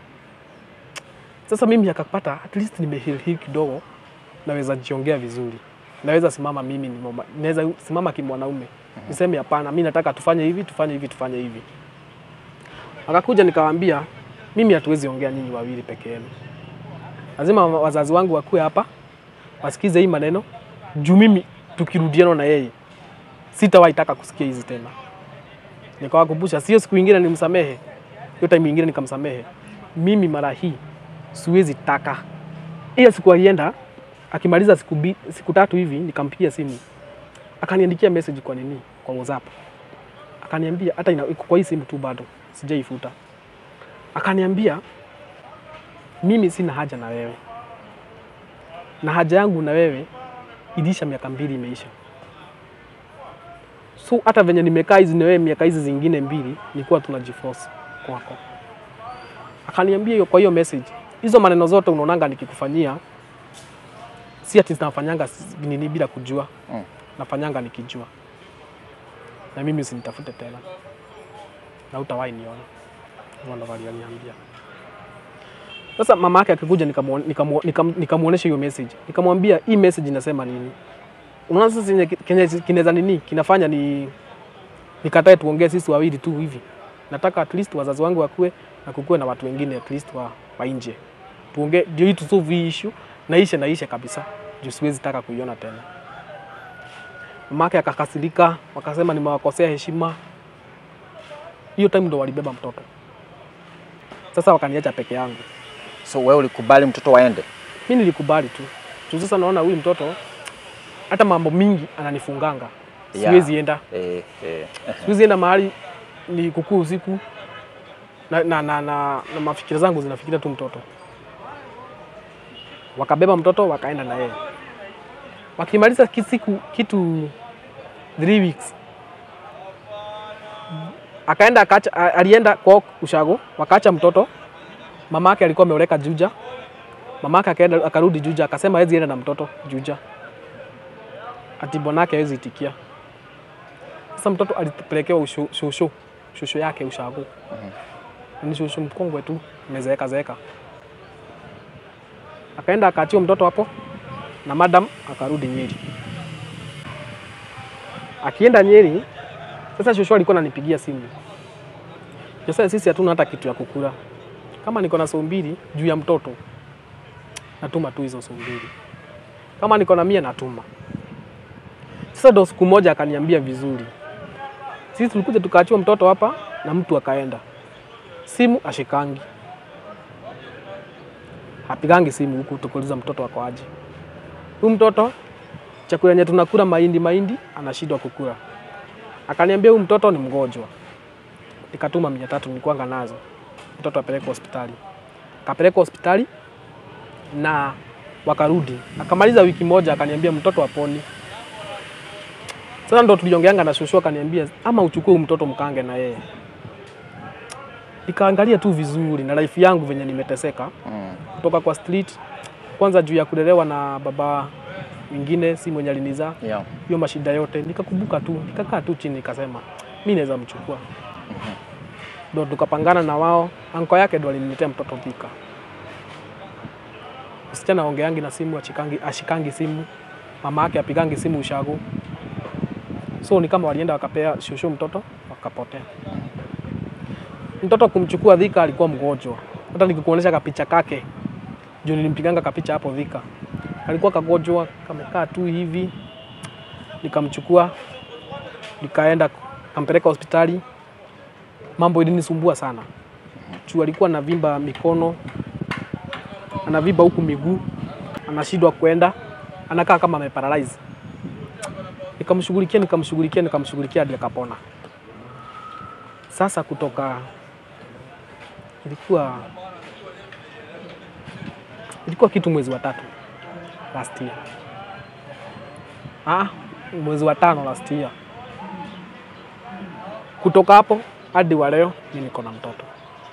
Sasa mimi akapata at least nimeheal heal kidogo, naweza jiongea vizuri, naweza simama mimi ni mama, naweza simama kimwanaume niseme hapana, mi nataka tufanye hivi tufanye hivi tufanye hivi. Akakuja nikawaambia, mimi hatuwezi ongea nyinyi wawili peke yenu, lazima wazazi wangu wakuwe hapa wasikize hii maneno, juu mimi tukirudiana na yeye sitawahi taka kusikia hizi tena. Nikawakumbusha, sio siku ingine nimsamehe, hiyo time ingine nikamsamehe. Mimi mara hii siwezi taka. Hiyo siku alienda akimaliza siku, bi, siku tatu hivi nikampigia simu akaniandikia message kwa nini kwa WhatsApp, akaniambia hata ina, iko kwa hii simu tu bado sijaifuta. Akaniambia mimi sina haja na wewe, na haja yangu na wewe ilisha, miaka mbili imeisha. So hata venye nimekaa hizi na wewe miaka hizi zingine mbili, nilikuwa tunajiforce kwako. Akaniambia hiyo kwa hiyo message, hizo maneno zote unaonanga nikikufanyia si ati zinafanyanga nini bila kujua Mm. nafanyanga nikijua, na mimi usinitafute tena na utawahi niona. Hivyo ndo aliniambia. Sasa mama yake akikuja, nikamuon- nikamu- nikam- nikamuonesha hiyo message, nikamwambia hii message inasema nini. Unaona sasa chenye kenye kinaweza nini kinafanya ni nikatae tuongee sisi wawili tu hivi. Nataka at least wazazi wangu wakue na kukuwe na watu wengine at least wa, wa nje tuongee, ndio hii tusolve hii issue na ishe na ishe kabisa, juu siwezi taka kuiona tena. Mamake akakasirika, wakasema nimewakosea heshima. Hiyo time ndo walibeba mtoto. Sasa wakaniacha peke yangu. So wewe ulikubali mtoto waende? Mi nilikubali tu juu sasa naona huyu mtoto hata mambo mingi ananifunganga, Yeah. siwezi enda Eh, eh. siwezi enda mahali ni kukuu usiku na, na, na, na, na mafikira zangu zinafikiria tu mtoto. Wakabeba mtoto wakaenda na yeye, wakimaliza ki- siku kitu three weeks akaenda akacha, a- alienda kwa ushago, wakaacha mtoto. Mama yake alikuwa ameoleka Juja, mama yake akaenda akarudi Juja, akasema hawezi enda na mtoto Juja, ati bwanake hawezi itikia. Sasa mtoto alipelekewa ushu- shushu shushu yake ushago, ni shushu mkongwe tu, amezeeka zeeka. Akaenda akaachiwa mtoto hapo na madam akarudi Nyeri. Akienda Nyeri, sasa shosho alikuwa ananipigia simu. Sasa sisi hatuna hata kitu ya kukula. Kama niko na sou mbili juu ya mtoto, natuma tu hizo sou mbili. Kama niko na mia natuma. Sasa ndo siku moja akaniambia vizuri, sisi tulikuja tukaachiwa mtoto hapa na mtu akaenda, simu ashikangi, hapigangi simu huku, tukuuliza mtoto wako aje. Huyu mtoto chakula yenye tunakula mahindi mahindi, anashindwa kukula. Akaniambia huyu mtoto ni mgonjwa. Nikatuma mia tatu nilikuwanga nazo, mtoto apelekwe hospitali. Akapelekwa hospitali na wakarudi, akamaliza wiki moja, akaniambia mtoto aponi. Sasa ndo tuliongeanga na shosho, akaniambia ama uchukue huyu mtoto mkange na yeye. Nikaangalia tu vizuri na life yangu venye nimeteseka Mm. kutoka kwa street, kwanza juu ya kulelewa na baba mwingine si mwenye alinizaa Yeah. hiyo mashida yote, nikakumbuka tu, nikakaa tu chini, nikasema mi naweza mchukua. Ndo tukapangana na wao, anko yake ndo aliniletea mtoto Thika. Msichana aongeangi na simu, achikangi, ashikangi simu, mama yake apigangi simu ushago, so ni kama walienda wakapea shushu mtoto wakapotea. Mtoto kumchukua Thika alikuwa mgonjwa, hata nikikuonyesha kapicha kake juu nilimpiganga kapicha hapo Thika, alikuwa kagonjwa kamekaa tu hivi, nikamchukua nikaenda kampeleka hospitali. Mambo ilinisumbua sana juu alikuwa anavimba mikono, anavimba huku miguu, anashindwa kwenda, anakaa kama ameparalyze. Nikamshughulikia, nikamshughulikia, nikamshughulikia hadi akapona. Sasa kutoka ilikuwa ilikuwa kitu mwezi wa tatu last year. Ah, mwezi wa tano last year. Kutoka hapo hadi wa leo mimi niko na mtoto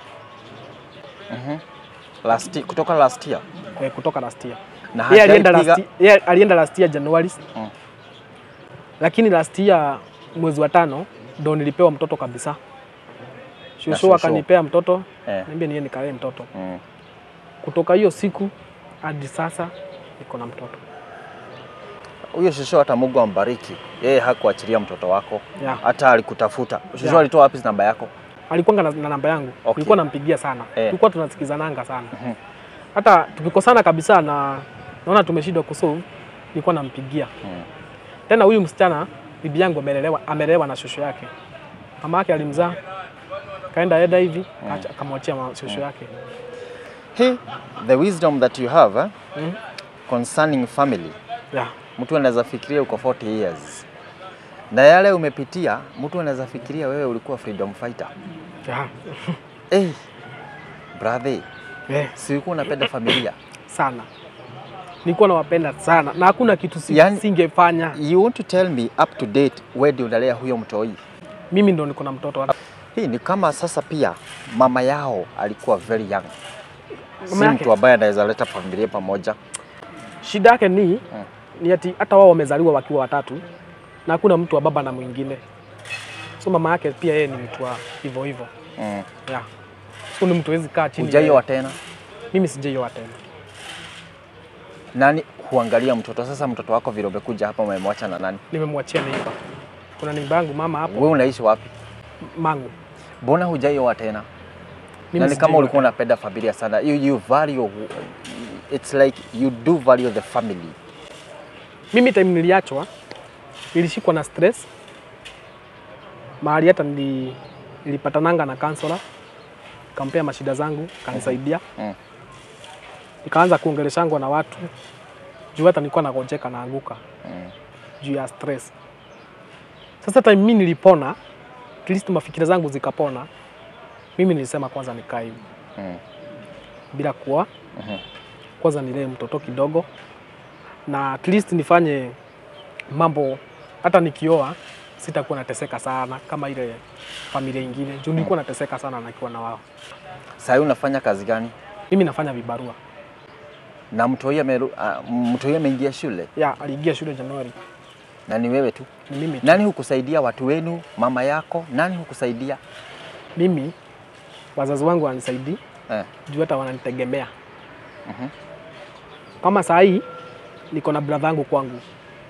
Last, kutoka last year eh, kutoka last year. na Yeye alienda hajaipiga- last, yeye alienda last year Januari Mm. lakini last year mwezi wa tano ndo nilipewa mtoto kabisa. Shushu shushu. akanipea mtoto Eh. niambia niye nikalee mtoto. Mm. Kutoka hiyo siku hadi sasa niko na mtoto Huyo shosho hata Mungu ambariki, yeye hakuachilia mtoto wako, yeah. hata alikutafuta. Shosho Yeah. alitoa wapi namba yako? alikuwa na, na namba yangu Okay. nilikuwa nampigia sana Eh. tulikuwa tunasikizananga sana Mhm. hata tukikosana kabisa na naona tumeshindwa kusolve nilikuwa nampigia Mm. tena huyu msichana bibi yangu amelelewa amelelewa na shosho yake mama yake alimzaa kaenda eda hivi acha- akamwachia ma- shosho yake Hey, the wisdom that you have eh, mm. concerning family, yeah. mtu anaweza fikiria uko 40 years na yale umepitia, mtu anaweza fikiria wewe ulikuwa freedom fighter. Yeah. Hey, brother, Eh, si ulikuwa unapenda familia? sana nilikuwa nawapenda sana na hakuna kitu si, Yani- singefanya You want to tell me up to date where ndio unalea huyo mtoi? mimi ndo niko na mtoto Hii ni kama sasa pia mama yao alikuwa very young, si Mama yake? mtu ambaye anaweza leta familia pamoja. shida yake ni ni ati hata wao wamezaliwa wakiwa watatu na hakuna mtu wa baba na mwingine, so mama yake pia yeye ni mtu wa hivyo hivyo Mm. yeah. So ni mtu hawezi kaa chini. Hujaioa tena? Mimi sijaioa tena. Nani huangalia mtoto? Sasa mtoto wako vile umekuja hapa umemwacha na nani? Nimemwachia neiba. Kuna neiba yangu mama hapo Wewe unaishi wapi? mangu. Mbona hujaioa tena? Mimi Na ni kama sijaioa ulikuwa unapenda familia sana. You, you value, it's like you do value the family. Mimi time niliachwa nilishikwa na stress mahali hata nili, nilipatananga na counselor kampea mashida zangu kanisaidia Mm. nikaanza kuongeleshangwa na watu juu hata nilikuwa nagojeka naanguka Mm. juu ya stress. Sasa time mimi nilipona, at least mafikira zangu zikapona, mimi nilisema kwanza nikae hivi Mm. bila kuoa, Mhm. kwanza nilee mtoto kidogo na at least nifanye mambo, hata nikioa sitakuwa nateseka sana kama ile familia ingine juu nilikuwa nateseka sana nakiwa na wao. Sasa unafanya kazi gani? Mimi nafanya vibarua. Na mtoi ameru- ah, mtoi ameingia shule Ya, aliingia shule Januari. na ni wewe tu? Ni mimi tu. Nani hukusaidia? Watu wenu, mama yako, nani hukusaidia? Mimi wazazi wangu wanisaidii Eh. juu hata wananitegemea. Mhm. Kama saa hii niko na brother yangu kwangu,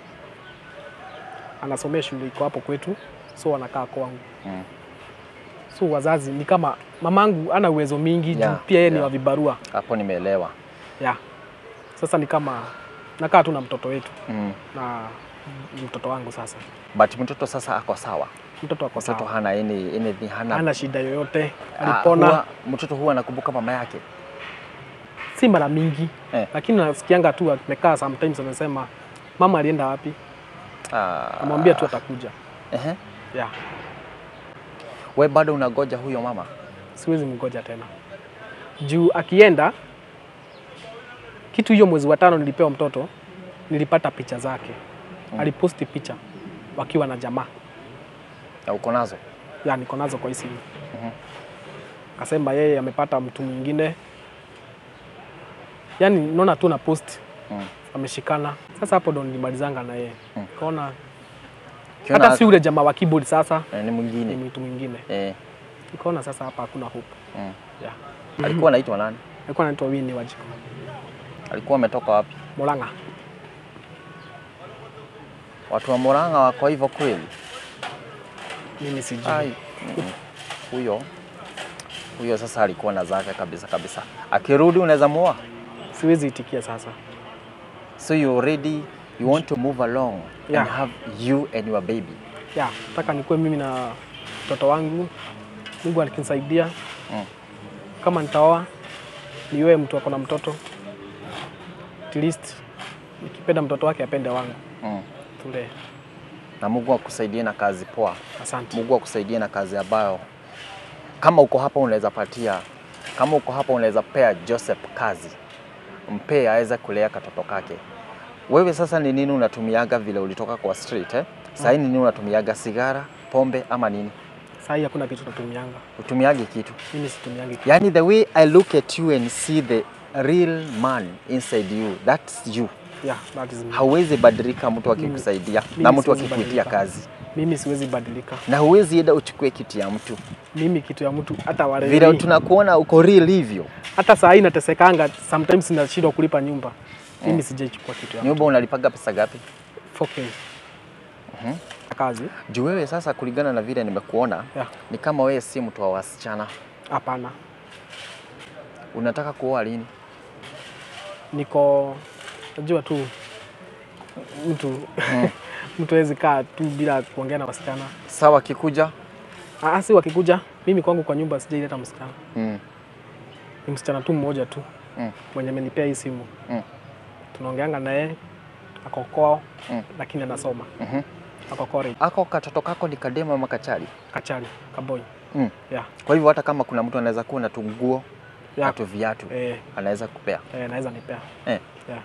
anasomea shule iko hapo kwetu, so anakaa kwangu. Mm. So wazazi ni kama mamangu ana uwezo mingi juu Yeah, pia yeye ni yeah. wa vibarua Hapo nimeelewa. ya sasa ni kama nakaa tu na mtoto wetu Mm. na mtoto wangu sasa. But mtoto sasa ako sawa, Mtoto ako mtoto sawa, hana any, anything, hana hana shida yoyote, Ah, alipona huwa, mtoto huwa anakumbuka mama yake si mara mingi Eh. lakini nasikianga tu amekaa sometimes amesema mama alienda wapi, Ah, namwambia tu atakuja. ehe. Yeah, We bado unagoja huyo mama? siwezi mgoja tena juu akienda kitu hiyo, mwezi wa tano nilipewa mtoto, nilipata picha zake Mm. aliposti picha wakiwa na jamaa Na uko nazo? ya niko nazo kwa hii simu. Mhm. Akasema yeye amepata mtu mwingine, yaani naona tu na post Mm. ameshikana. Sasa hapo ndo nilimalizanga na yeye Mm. kaona Ukiona hata si ule jamaa wa keyboard sasa eh, ni ni mwingine mtu mwingine, eh. nikaona sasa hapa hakuna hope. mm. Yeah. Alikuwa anaitwa nani? Alikuwa anaitwa Winnie Wajiko Alikuwa ametoka wapi? Molanga. Watu wa Murang'a wako hivyo kweli? Mimi sijui. Ai, mm. huyo huyo sasa alikuwa na zake kabisa kabisa. Akirudi unaweza muoa? Siwezi itikia sasa. So you already you want to move along Yeah. and have you and your baby. Ya, nataka nikuwe mimi na mtoto wangu, Mungu akinisaidia Mm. kama nitaoa niwe mtu ako na mtoto at least nikipenda mtoto wake apende wangu Mm. tule. Na Mungu akusaidie na kazi poa. Asante. Mungu akusaidie na kazi ambayo kama uko hapa unaweza patia, kama uko hapa unaweza pea Joseph kazi, mpee aweze kulea katoto kake. Wewe sasa ni nini unatumiaga vile ulitoka kwa street eh? Sasa ni nini unatumiaga, sigara, pombe ama nini? Saa hii hakuna kitu natumianga, Utumiage kitu mimi situmiangi kitu. Yani the way I look at you and see the real man inside you, that's you. Yeah, that is me. Hauwezi badilika mtu akikusaidia mimi na mtu siwezi akikuitia badilika. kazi, Mimi siwezi badilika. na huwezi enda uchukue kitu ya mtu Mimi kitu ya mtu hata wale vile tunakuona uko real hivyo. hata saa hii natesekanga, sometimes nashindwa kulipa nyumba. Mimi sijaichukua kitu ya mtu. Nyumba unalipaga pesa gapi? 4K. Mhm. Kazi? Juu wewe sasa, kulingana na vile nimekuona, Yeah. ni kama wewe si mtu wa wasichana. Hapana. Unataka kuoa lini? Niko najua tu mtu mtu hawezi kaa tu bila kuongea na wasichana. Sawa, kikuja Ah, si wakikuja, mimi kwangu kwa nyumba sijaileta msichana. mm. Ni msichana tu mmoja tu Mm. mwenye amenipea hii simu. Mm. Tunaongeanga na yeye ako kwao Mm. lakini anasoma Mhm. ako college Ako katoto kako ni kadema ama kachali? Kachari Kaboi. Mm. Yeah. Kwa hivyo hata kama kuna mtu anaweza kuwa na tunguo Yeah. na tu viatu Eh, anaweza kupea eh, naweza nipea. eh. Yeah.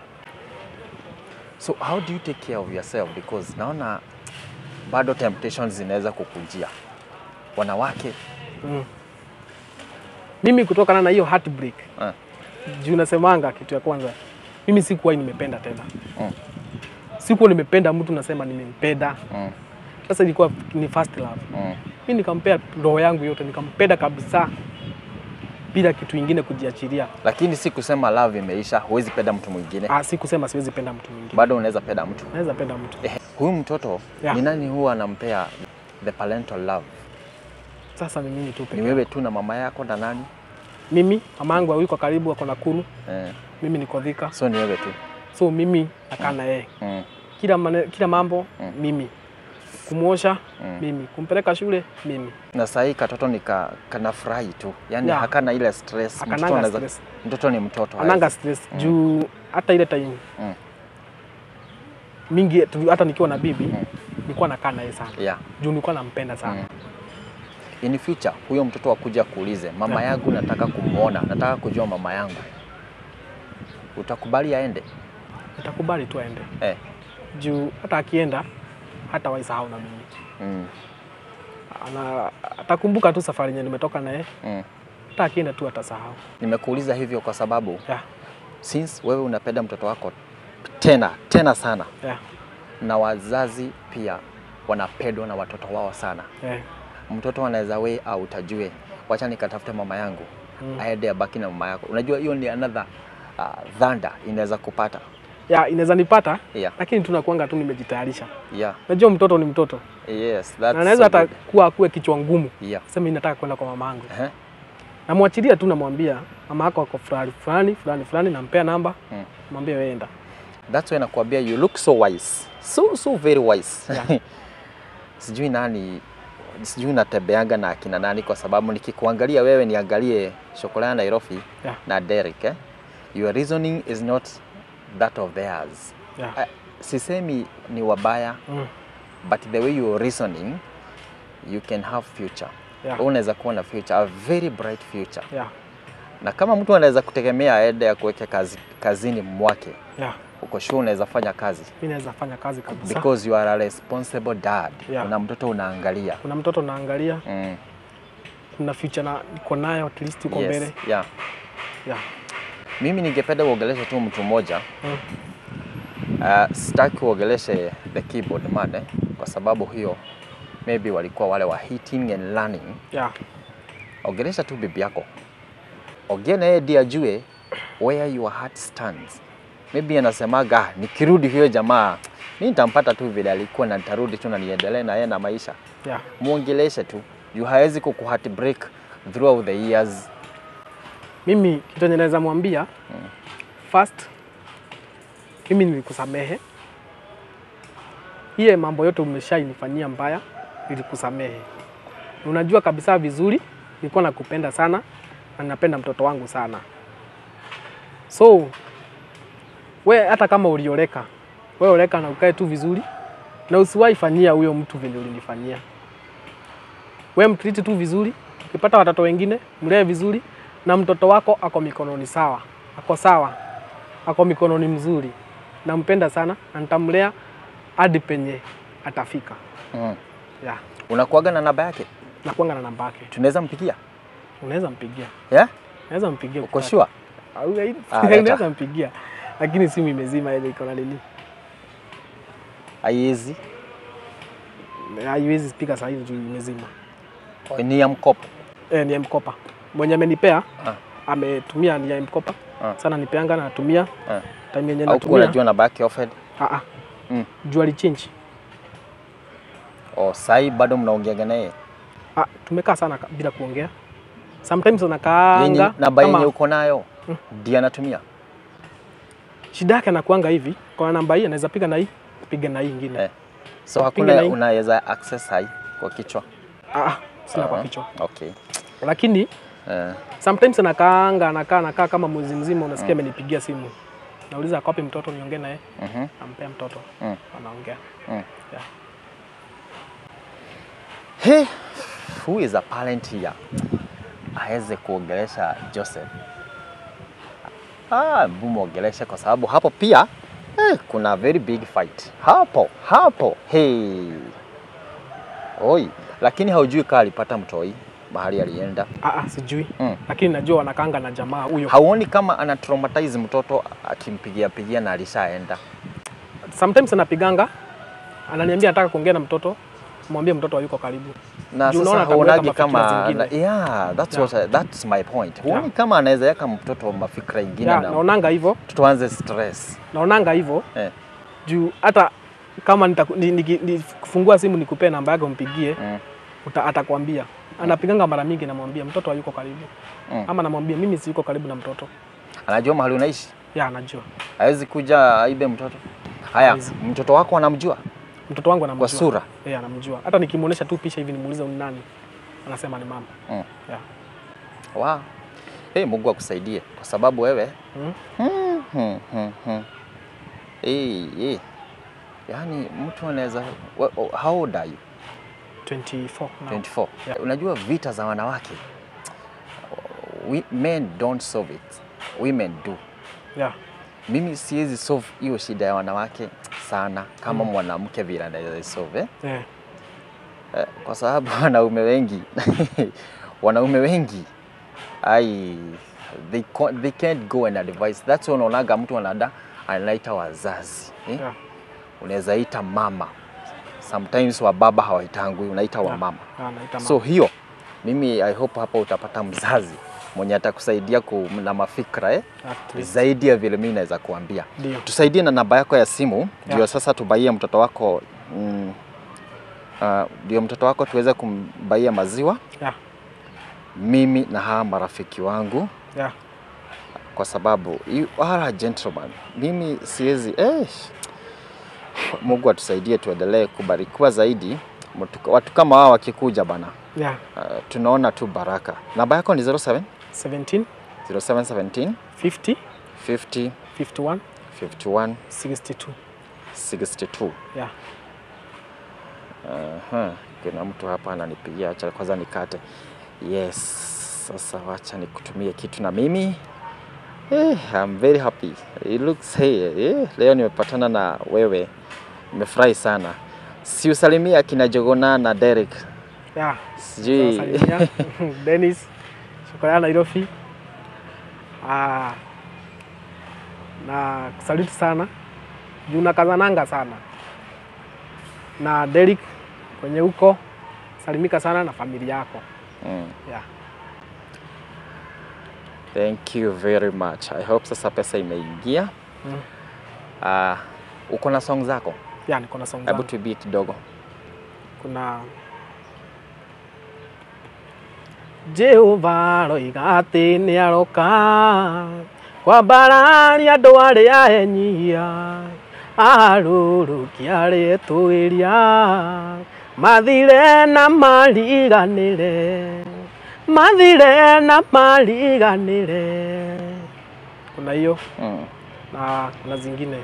So how do you take care of yourself because naona bado temptations zinaweza kukujia wanawake Mm. Mimi kutokana na hiyo heartbreak eh. juu nasemanga kitu ya kwanza, mimi sikuwahi nimependa tena Mm. sikuwa nimependa mtu nasema nimempenda. Mm. Sasa ilikuwa ni first love. Mm. Mi nikampea roho yangu yote, nikampenda kabisa bila kitu ingine kujiachilia. Lakini si kusema love imeisha, huwezi penda mtu mwingine, Ah, si kusema siwezi penda mtu mwingine, bado unaweza penda mtu naweza penda mtu. eh. Huyu mtoto Yeah. ni nani huwa anampea the parental love? Sasa ni mimi tu Ni peke wewe tu na mama yako na nani mimi. Mama yangu yuko karibu, ako Nakuru, eh. mimi niko Thika, So ni wewe tu so mimi nakaa na yeye mm. kila, mane, kila mambo Mm. mimi, kumwosha Mm. mimi, kumpeleka shule mimi, Na sahii katoto ni ka, kanafurahi tu, yani Yeah. hakana ile stress. Mtoto, akananga anaweza- stress, mtoto ni mtoto ananga hawezi- stress Mm. juu hata ile time Mm. mingi tu- hata nikiwa na bibi Mm. nilikuwa nakaa naye sana yeah. juu nilikuwa nampenda sana Mm. In future huyo mtoto akuja kuulize mama Yeah. yangu, nataka kumwona, nataka kujua mama yangu, utakubali aende nitakubali tu aende eh. juu hata akienda hata waisahau na mimi. Mm. Ana atakumbuka tu safari yenye nimetoka naye, Mm. hata akienda tu atasahau. Nimekuuliza hivyo kwa sababu Yeah, since wewe unapenda mtoto wako tena tena sana, yeah, na wazazi pia wanapendwa na watoto wao sana. yeah. Mtoto anaweza way out ajue, wacha nikatafute mama yangu Mm. aende abaki na mama yako. Unajua hiyo ni another uh, dhanda inaweza kupata. Yeah, inaweza nipata Yeah. lakini tunakuanga tu nimejitayarisha. Yeah. Najua mtoto ni mtoto Yes, that's na anaweza so hata good. kuwa akuwe kichwa ngumu, Yeah. sema mimi nataka kwenda kwa mama yangu, Eh? namwachilia tu, namwambia mama yako ako fulani fulani fulani fulani, nampea namba, Mm. mwambie wewe enda. That's why nakwambia you look so wise. So so very wise. Yeah. sijui nani sijui natembeanga na akina nani kwa sababu nikikuangalia wewe niangalie Shokola ya Nairobi Yeah. na Derek eh? Your reasoning is not that of theirs. Yeah. Uh, sisemi ni wabaya Mm. but the way you're reasoning you can have future. Yeah. Wewe Unaweza kuwa na future, a very bright future. Yeah. Na kama mtu anaweza kutegemea aende akuweke kazi, kazini mwake, Yeah. uko sure unaweza fanya kazi Mimi naweza fanya kazi kabisa. because you are a responsible dad. Yeah. Una mtoto unaangalia. Kuna mtoto naangalia, Mm. kuna future na niko nayo at least uko mbele. Yes. Yeah. Yeah. Mimi ningependa uongeleshe tu mtu mmoja. Mm. Uh, sitaki uongeleshe the keyboard man eh, kwa sababu hiyo maybe walikuwa wale wa hitting and learning. Yeah. Ongelesha tu bibi yako, ongea na yeye ndiye ajue where your heart stands. Maybe anasemaga "Ah, nikirudi huyo jamaa mimi nitampata tu vile alikuwa na nitarudi tu na niendelee na yeye na maisha. Yeah. Muongeleshe tu juu hawezi kuku heartbreak throughout the years. Mimi kitu yenye naweza mwambia first, mimi nilikusamehe iye mambo yote umeshainifanyia mbaya, nilikusamehe. Unajua kabisa vizuri nilikuwa nakupenda sana na ninapenda mtoto wangu sana, so we hata kama ulioleka, we oleka na ukae tu vizuri na usiwahi fanyia huyo mtu vile ulinifanyia. We mtriti tu vizuri, ukipata watoto wengine mlee vizuri, na mtoto wako ako mikononi sawa, ako sawa, ako mikononi mzuri. Nampenda sana na nitamlea hadi penye atafika. Mm. Yeah. Unakuaga na namba yake? Nakuanga na namba yake, Tunaweza mpigia? unaweza mpigia, Yeah? naweza mpigia Uko ukitaka. sure? Au- Ah, leta. Unaweza mpigia, lakini simu imezima ile iko na nini, Haiwezi. haiwezi spika saa hizi juu imezima. Ni ya mkopo. E, ni ya mkopa mwenye amenipea Ah. ametumia ni ya mkopa Ah. sana, nipeanga na natumia Ah. time yenye Au kuwa natumia unajua namba yake offered? ah, ah. Mm. juu alichange Oh, sai bado mnaongeaga naye? Ah, tumekaa sana ka- bila kuongea. Sometimes Yenye anakaanga namba yenye kama uko nayo ndiye anatumia. shida yake anakuanga hivi, kwa namba hii anaweza piga na hii, piga na hii ingine. Eh. So Piga hakuna na hii. unaweza access hai kwa kichwa. Ah, ah, sina kwa Ah, kichwa. Okay. Lakini Eh. sometimes anakaanga anakaa anakaa kama mwezi mzima, unasikia amenipigia simu. Nauliza ako wapi mtoto niongee naye, Mhm. nampea mtoto. Mm. Anaongea. Mm. Yeah. Hey, who is a parent here? Aweze kuongelesha Joseph. Ah, mbu muongeleshe kwa sababu hapo pia eh, kuna very big fight hapo hapo. Hey. Oi, lakini haujui kaa alipata mtoi mahali alienda. Ah, ah, sijui. Mm. Lakini najua wanakaanga na jamaa huyo. Hauoni kama ana traumatize mtoto akimpigia pigia na alishaenda? Sometimes anapiganga ananiambia nataka kuongea na mtoto, mwambie mtoto hayuko karibu. na Juu sasa unaona atamuweka hauonaje mafikira kama zingine. na, yeah, that's Yeah. what I, that's my point. Huoni Yeah. kama anaweza yaka mtoto mafikra ingine Yeah, na naonanga hivyo, tuanze stress. naonanga hivyo Eh. juu hata kama nitaku- ni- niki- nikifungua simu nikupee namba yake umpigie Mm. uta, atakwambia anapiganga mara mingi, namwambia mtoto hayuko karibu Mm. ama namwambia mimi siyuko karibu na mtoto. Anajua mahali unaishi, Ya, anajua hawezi kuja aibe mtoto. Haya, Hawezi. mtoto wako anamjua mtoto wangu anamjua kwa sura. Yeah, anamjua. Hata nikimuonesha tu picha hivi nimuulize ni nani, anasema ni mama. Mm. Yeah. Wow. Hey, Mungu akusaidie kwa sababu wewe Mm. Hmm, hmm, hmm, hmm. Hey, hey. Yaani mtu anaweza wa- oh, how old are you? 24 now. 24. Yeah. Unajua vita za wanawake we, men don't solve it. Women do. Yeah. Mimi siwezi solve hiyo shida ya wanawake, sana kama mwanamke vile anaweza isolve eh? Eh, Eh, kwa sababu wanaume wengi wanaume wengi ai they, co- they can't go and advise. That's why unaonaga mtu anada anaita wazazi eh? yeah. Unaweza ita mama, sometimes wa baba hawaitangui, unaita wa mama. Ah, naita So hiyo mimi I hope hapa utapata mzazi mwenye atakusaidia ku- na mafikra eh? mama. At least. zaidi ya vile mimi naweza kuambia. Ndio. Tusaidie na namba yako ya simu ndio Yeah. sasa tubaie mtoto wako mm, ah, ndio mtoto wako tuweze kumbaia maziwa Yeah. mimi na hawa marafiki wangu, Yeah. kwa sababu you are a gentleman. Mimi siwezi eh, Mungu atusaidie tuendelee kubarikiwa zaidi. Mtu- Watu kama hao wakikuja bana, Yeah. uh, tunaona tu baraka. Namba yako ni 07 17 0717 50 50 51 51 62. 62. Yeah. Aha, kuna mtu hapa ananipigia, acha kwanza nikate. Yes, sasa wacha nikutumie kitu na mimi. Eh, I'm very happy. It looks hey, eh, leo nimepatana na wewe. Nimefurahi sana. Si usalimia akina Jogona na Derek. Yeah. Sijui. Salimia. Dennis. Shukrani Nairobi. Ah. Na kusaluti sana. Juu nakazananga sana. Na Derek kwenye huko salimika sana na familia yako. Mm. Yeah. Thank you very much. I hope sasa pesa imeingia. Mm. Ah, uko na song zako? Yeah, niko na song Hebu zangu. tuibie kidogo. kuna Jehova roiga atĩ nĩ aroka kwambararia andũ arĩa enyia arũrũkia rĩtwĩria mathire na mariganĩre mathire na mariganĩre kuna hiyo Mm. na kuna zingine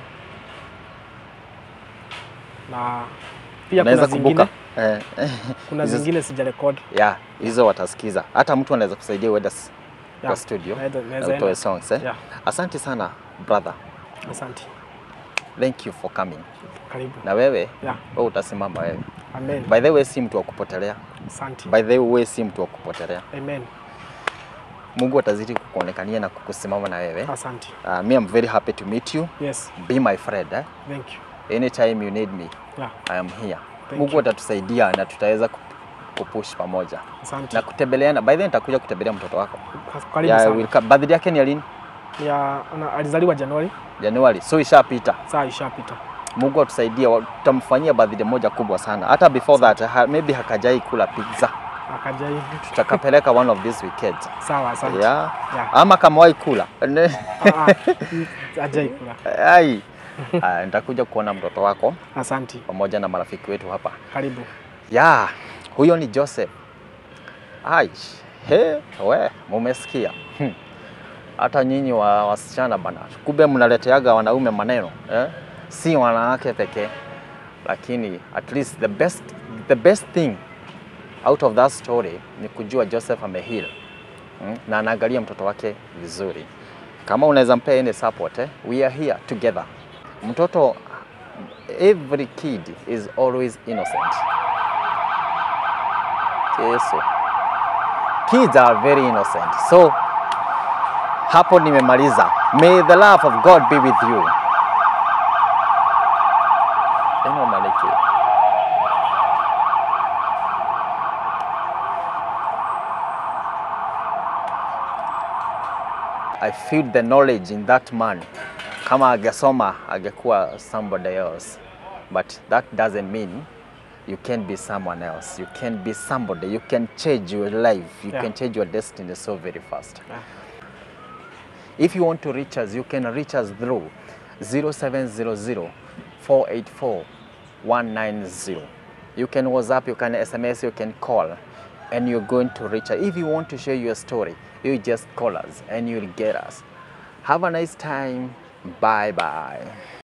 na pia Unaweza kuna zingine kumbuka? Eh, kuna hizo- zingine sijarekod Yeah, hizo watasikiza. Hata mtu anaweza kusaidia uende s- kwa Yeah, studio naweza- na naweza utoe enda. songs eh? Yeah. Asante sana brother. Asante, Thank you for coming. karibu. Na wewe Yeah, wewe utasimama wewe. amen. By the way si mtu wa kupotelea. Asante, By the way si mtu wa kupotelea. amen. Mungu atazidi kukuonekania na kukusimama na wewe. Asante. Uh, me I'm very happy to meet you. Yes, Be my friend eh? thank you. Anytime you need me, Yeah, I am here. Thank Mungu you. atatusaidia na tutaweza ku- kupush pamoja asante. na kutembeleana. By the way nitakuja kutembelea mtoto wako. Karibu Yeah, I sana. will come. Birthday yake ni ya lini? Ya, ana- alizaliwa Januari, Januari. So ishapita. saa ishapita. Mungu atusaidie, wa- tutamfanyia birthday moja kubwa sana. Hata before that, ha, maybe hakajai kula pizza, Akaja hivi. tutakapeleka one of these weekends. Sawa, asante. Yeah. Yeah. Ama kamawahi kula Ne- Ah, ah, mm, Hajai kula. ai Ah, nitakuja kuona mtoto wako Asante, pamoja na marafiki wetu hapa. karibu. Ya, huyo ni Joseph. Ai, he, we, mumesikia. Hmm. Hata nyinyi wa wasichana bana, kumbe mnaleteaga wanaume maneno eh? Si wanawake pekee, lakini at least the best, the best thing out of that story ni kujua Joseph ameheal hmm? na anaangalia mtoto wake vizuri. Kama unaweza mpea any support eh? we are here together. Mtoto, every kid is always innocent. Yesu. Kids are very innocent. So hapo nimemaliza. May the love of God be with you. Eno maliki. I feel the knowledge in that man. Kama angesoma angekuwa somebody else. But that doesn't mean you can be someone else. You can be somebody. You can change your life. You Yeah. can change your destiny so very fast. Yeah. If you want to reach us, you can reach us through 0700 484 190. You can WhatsApp, you can SMS, you can call, and you're going to reach us. If you want to share your story, you just call us and you'll get us. Have a nice time. Bye bye.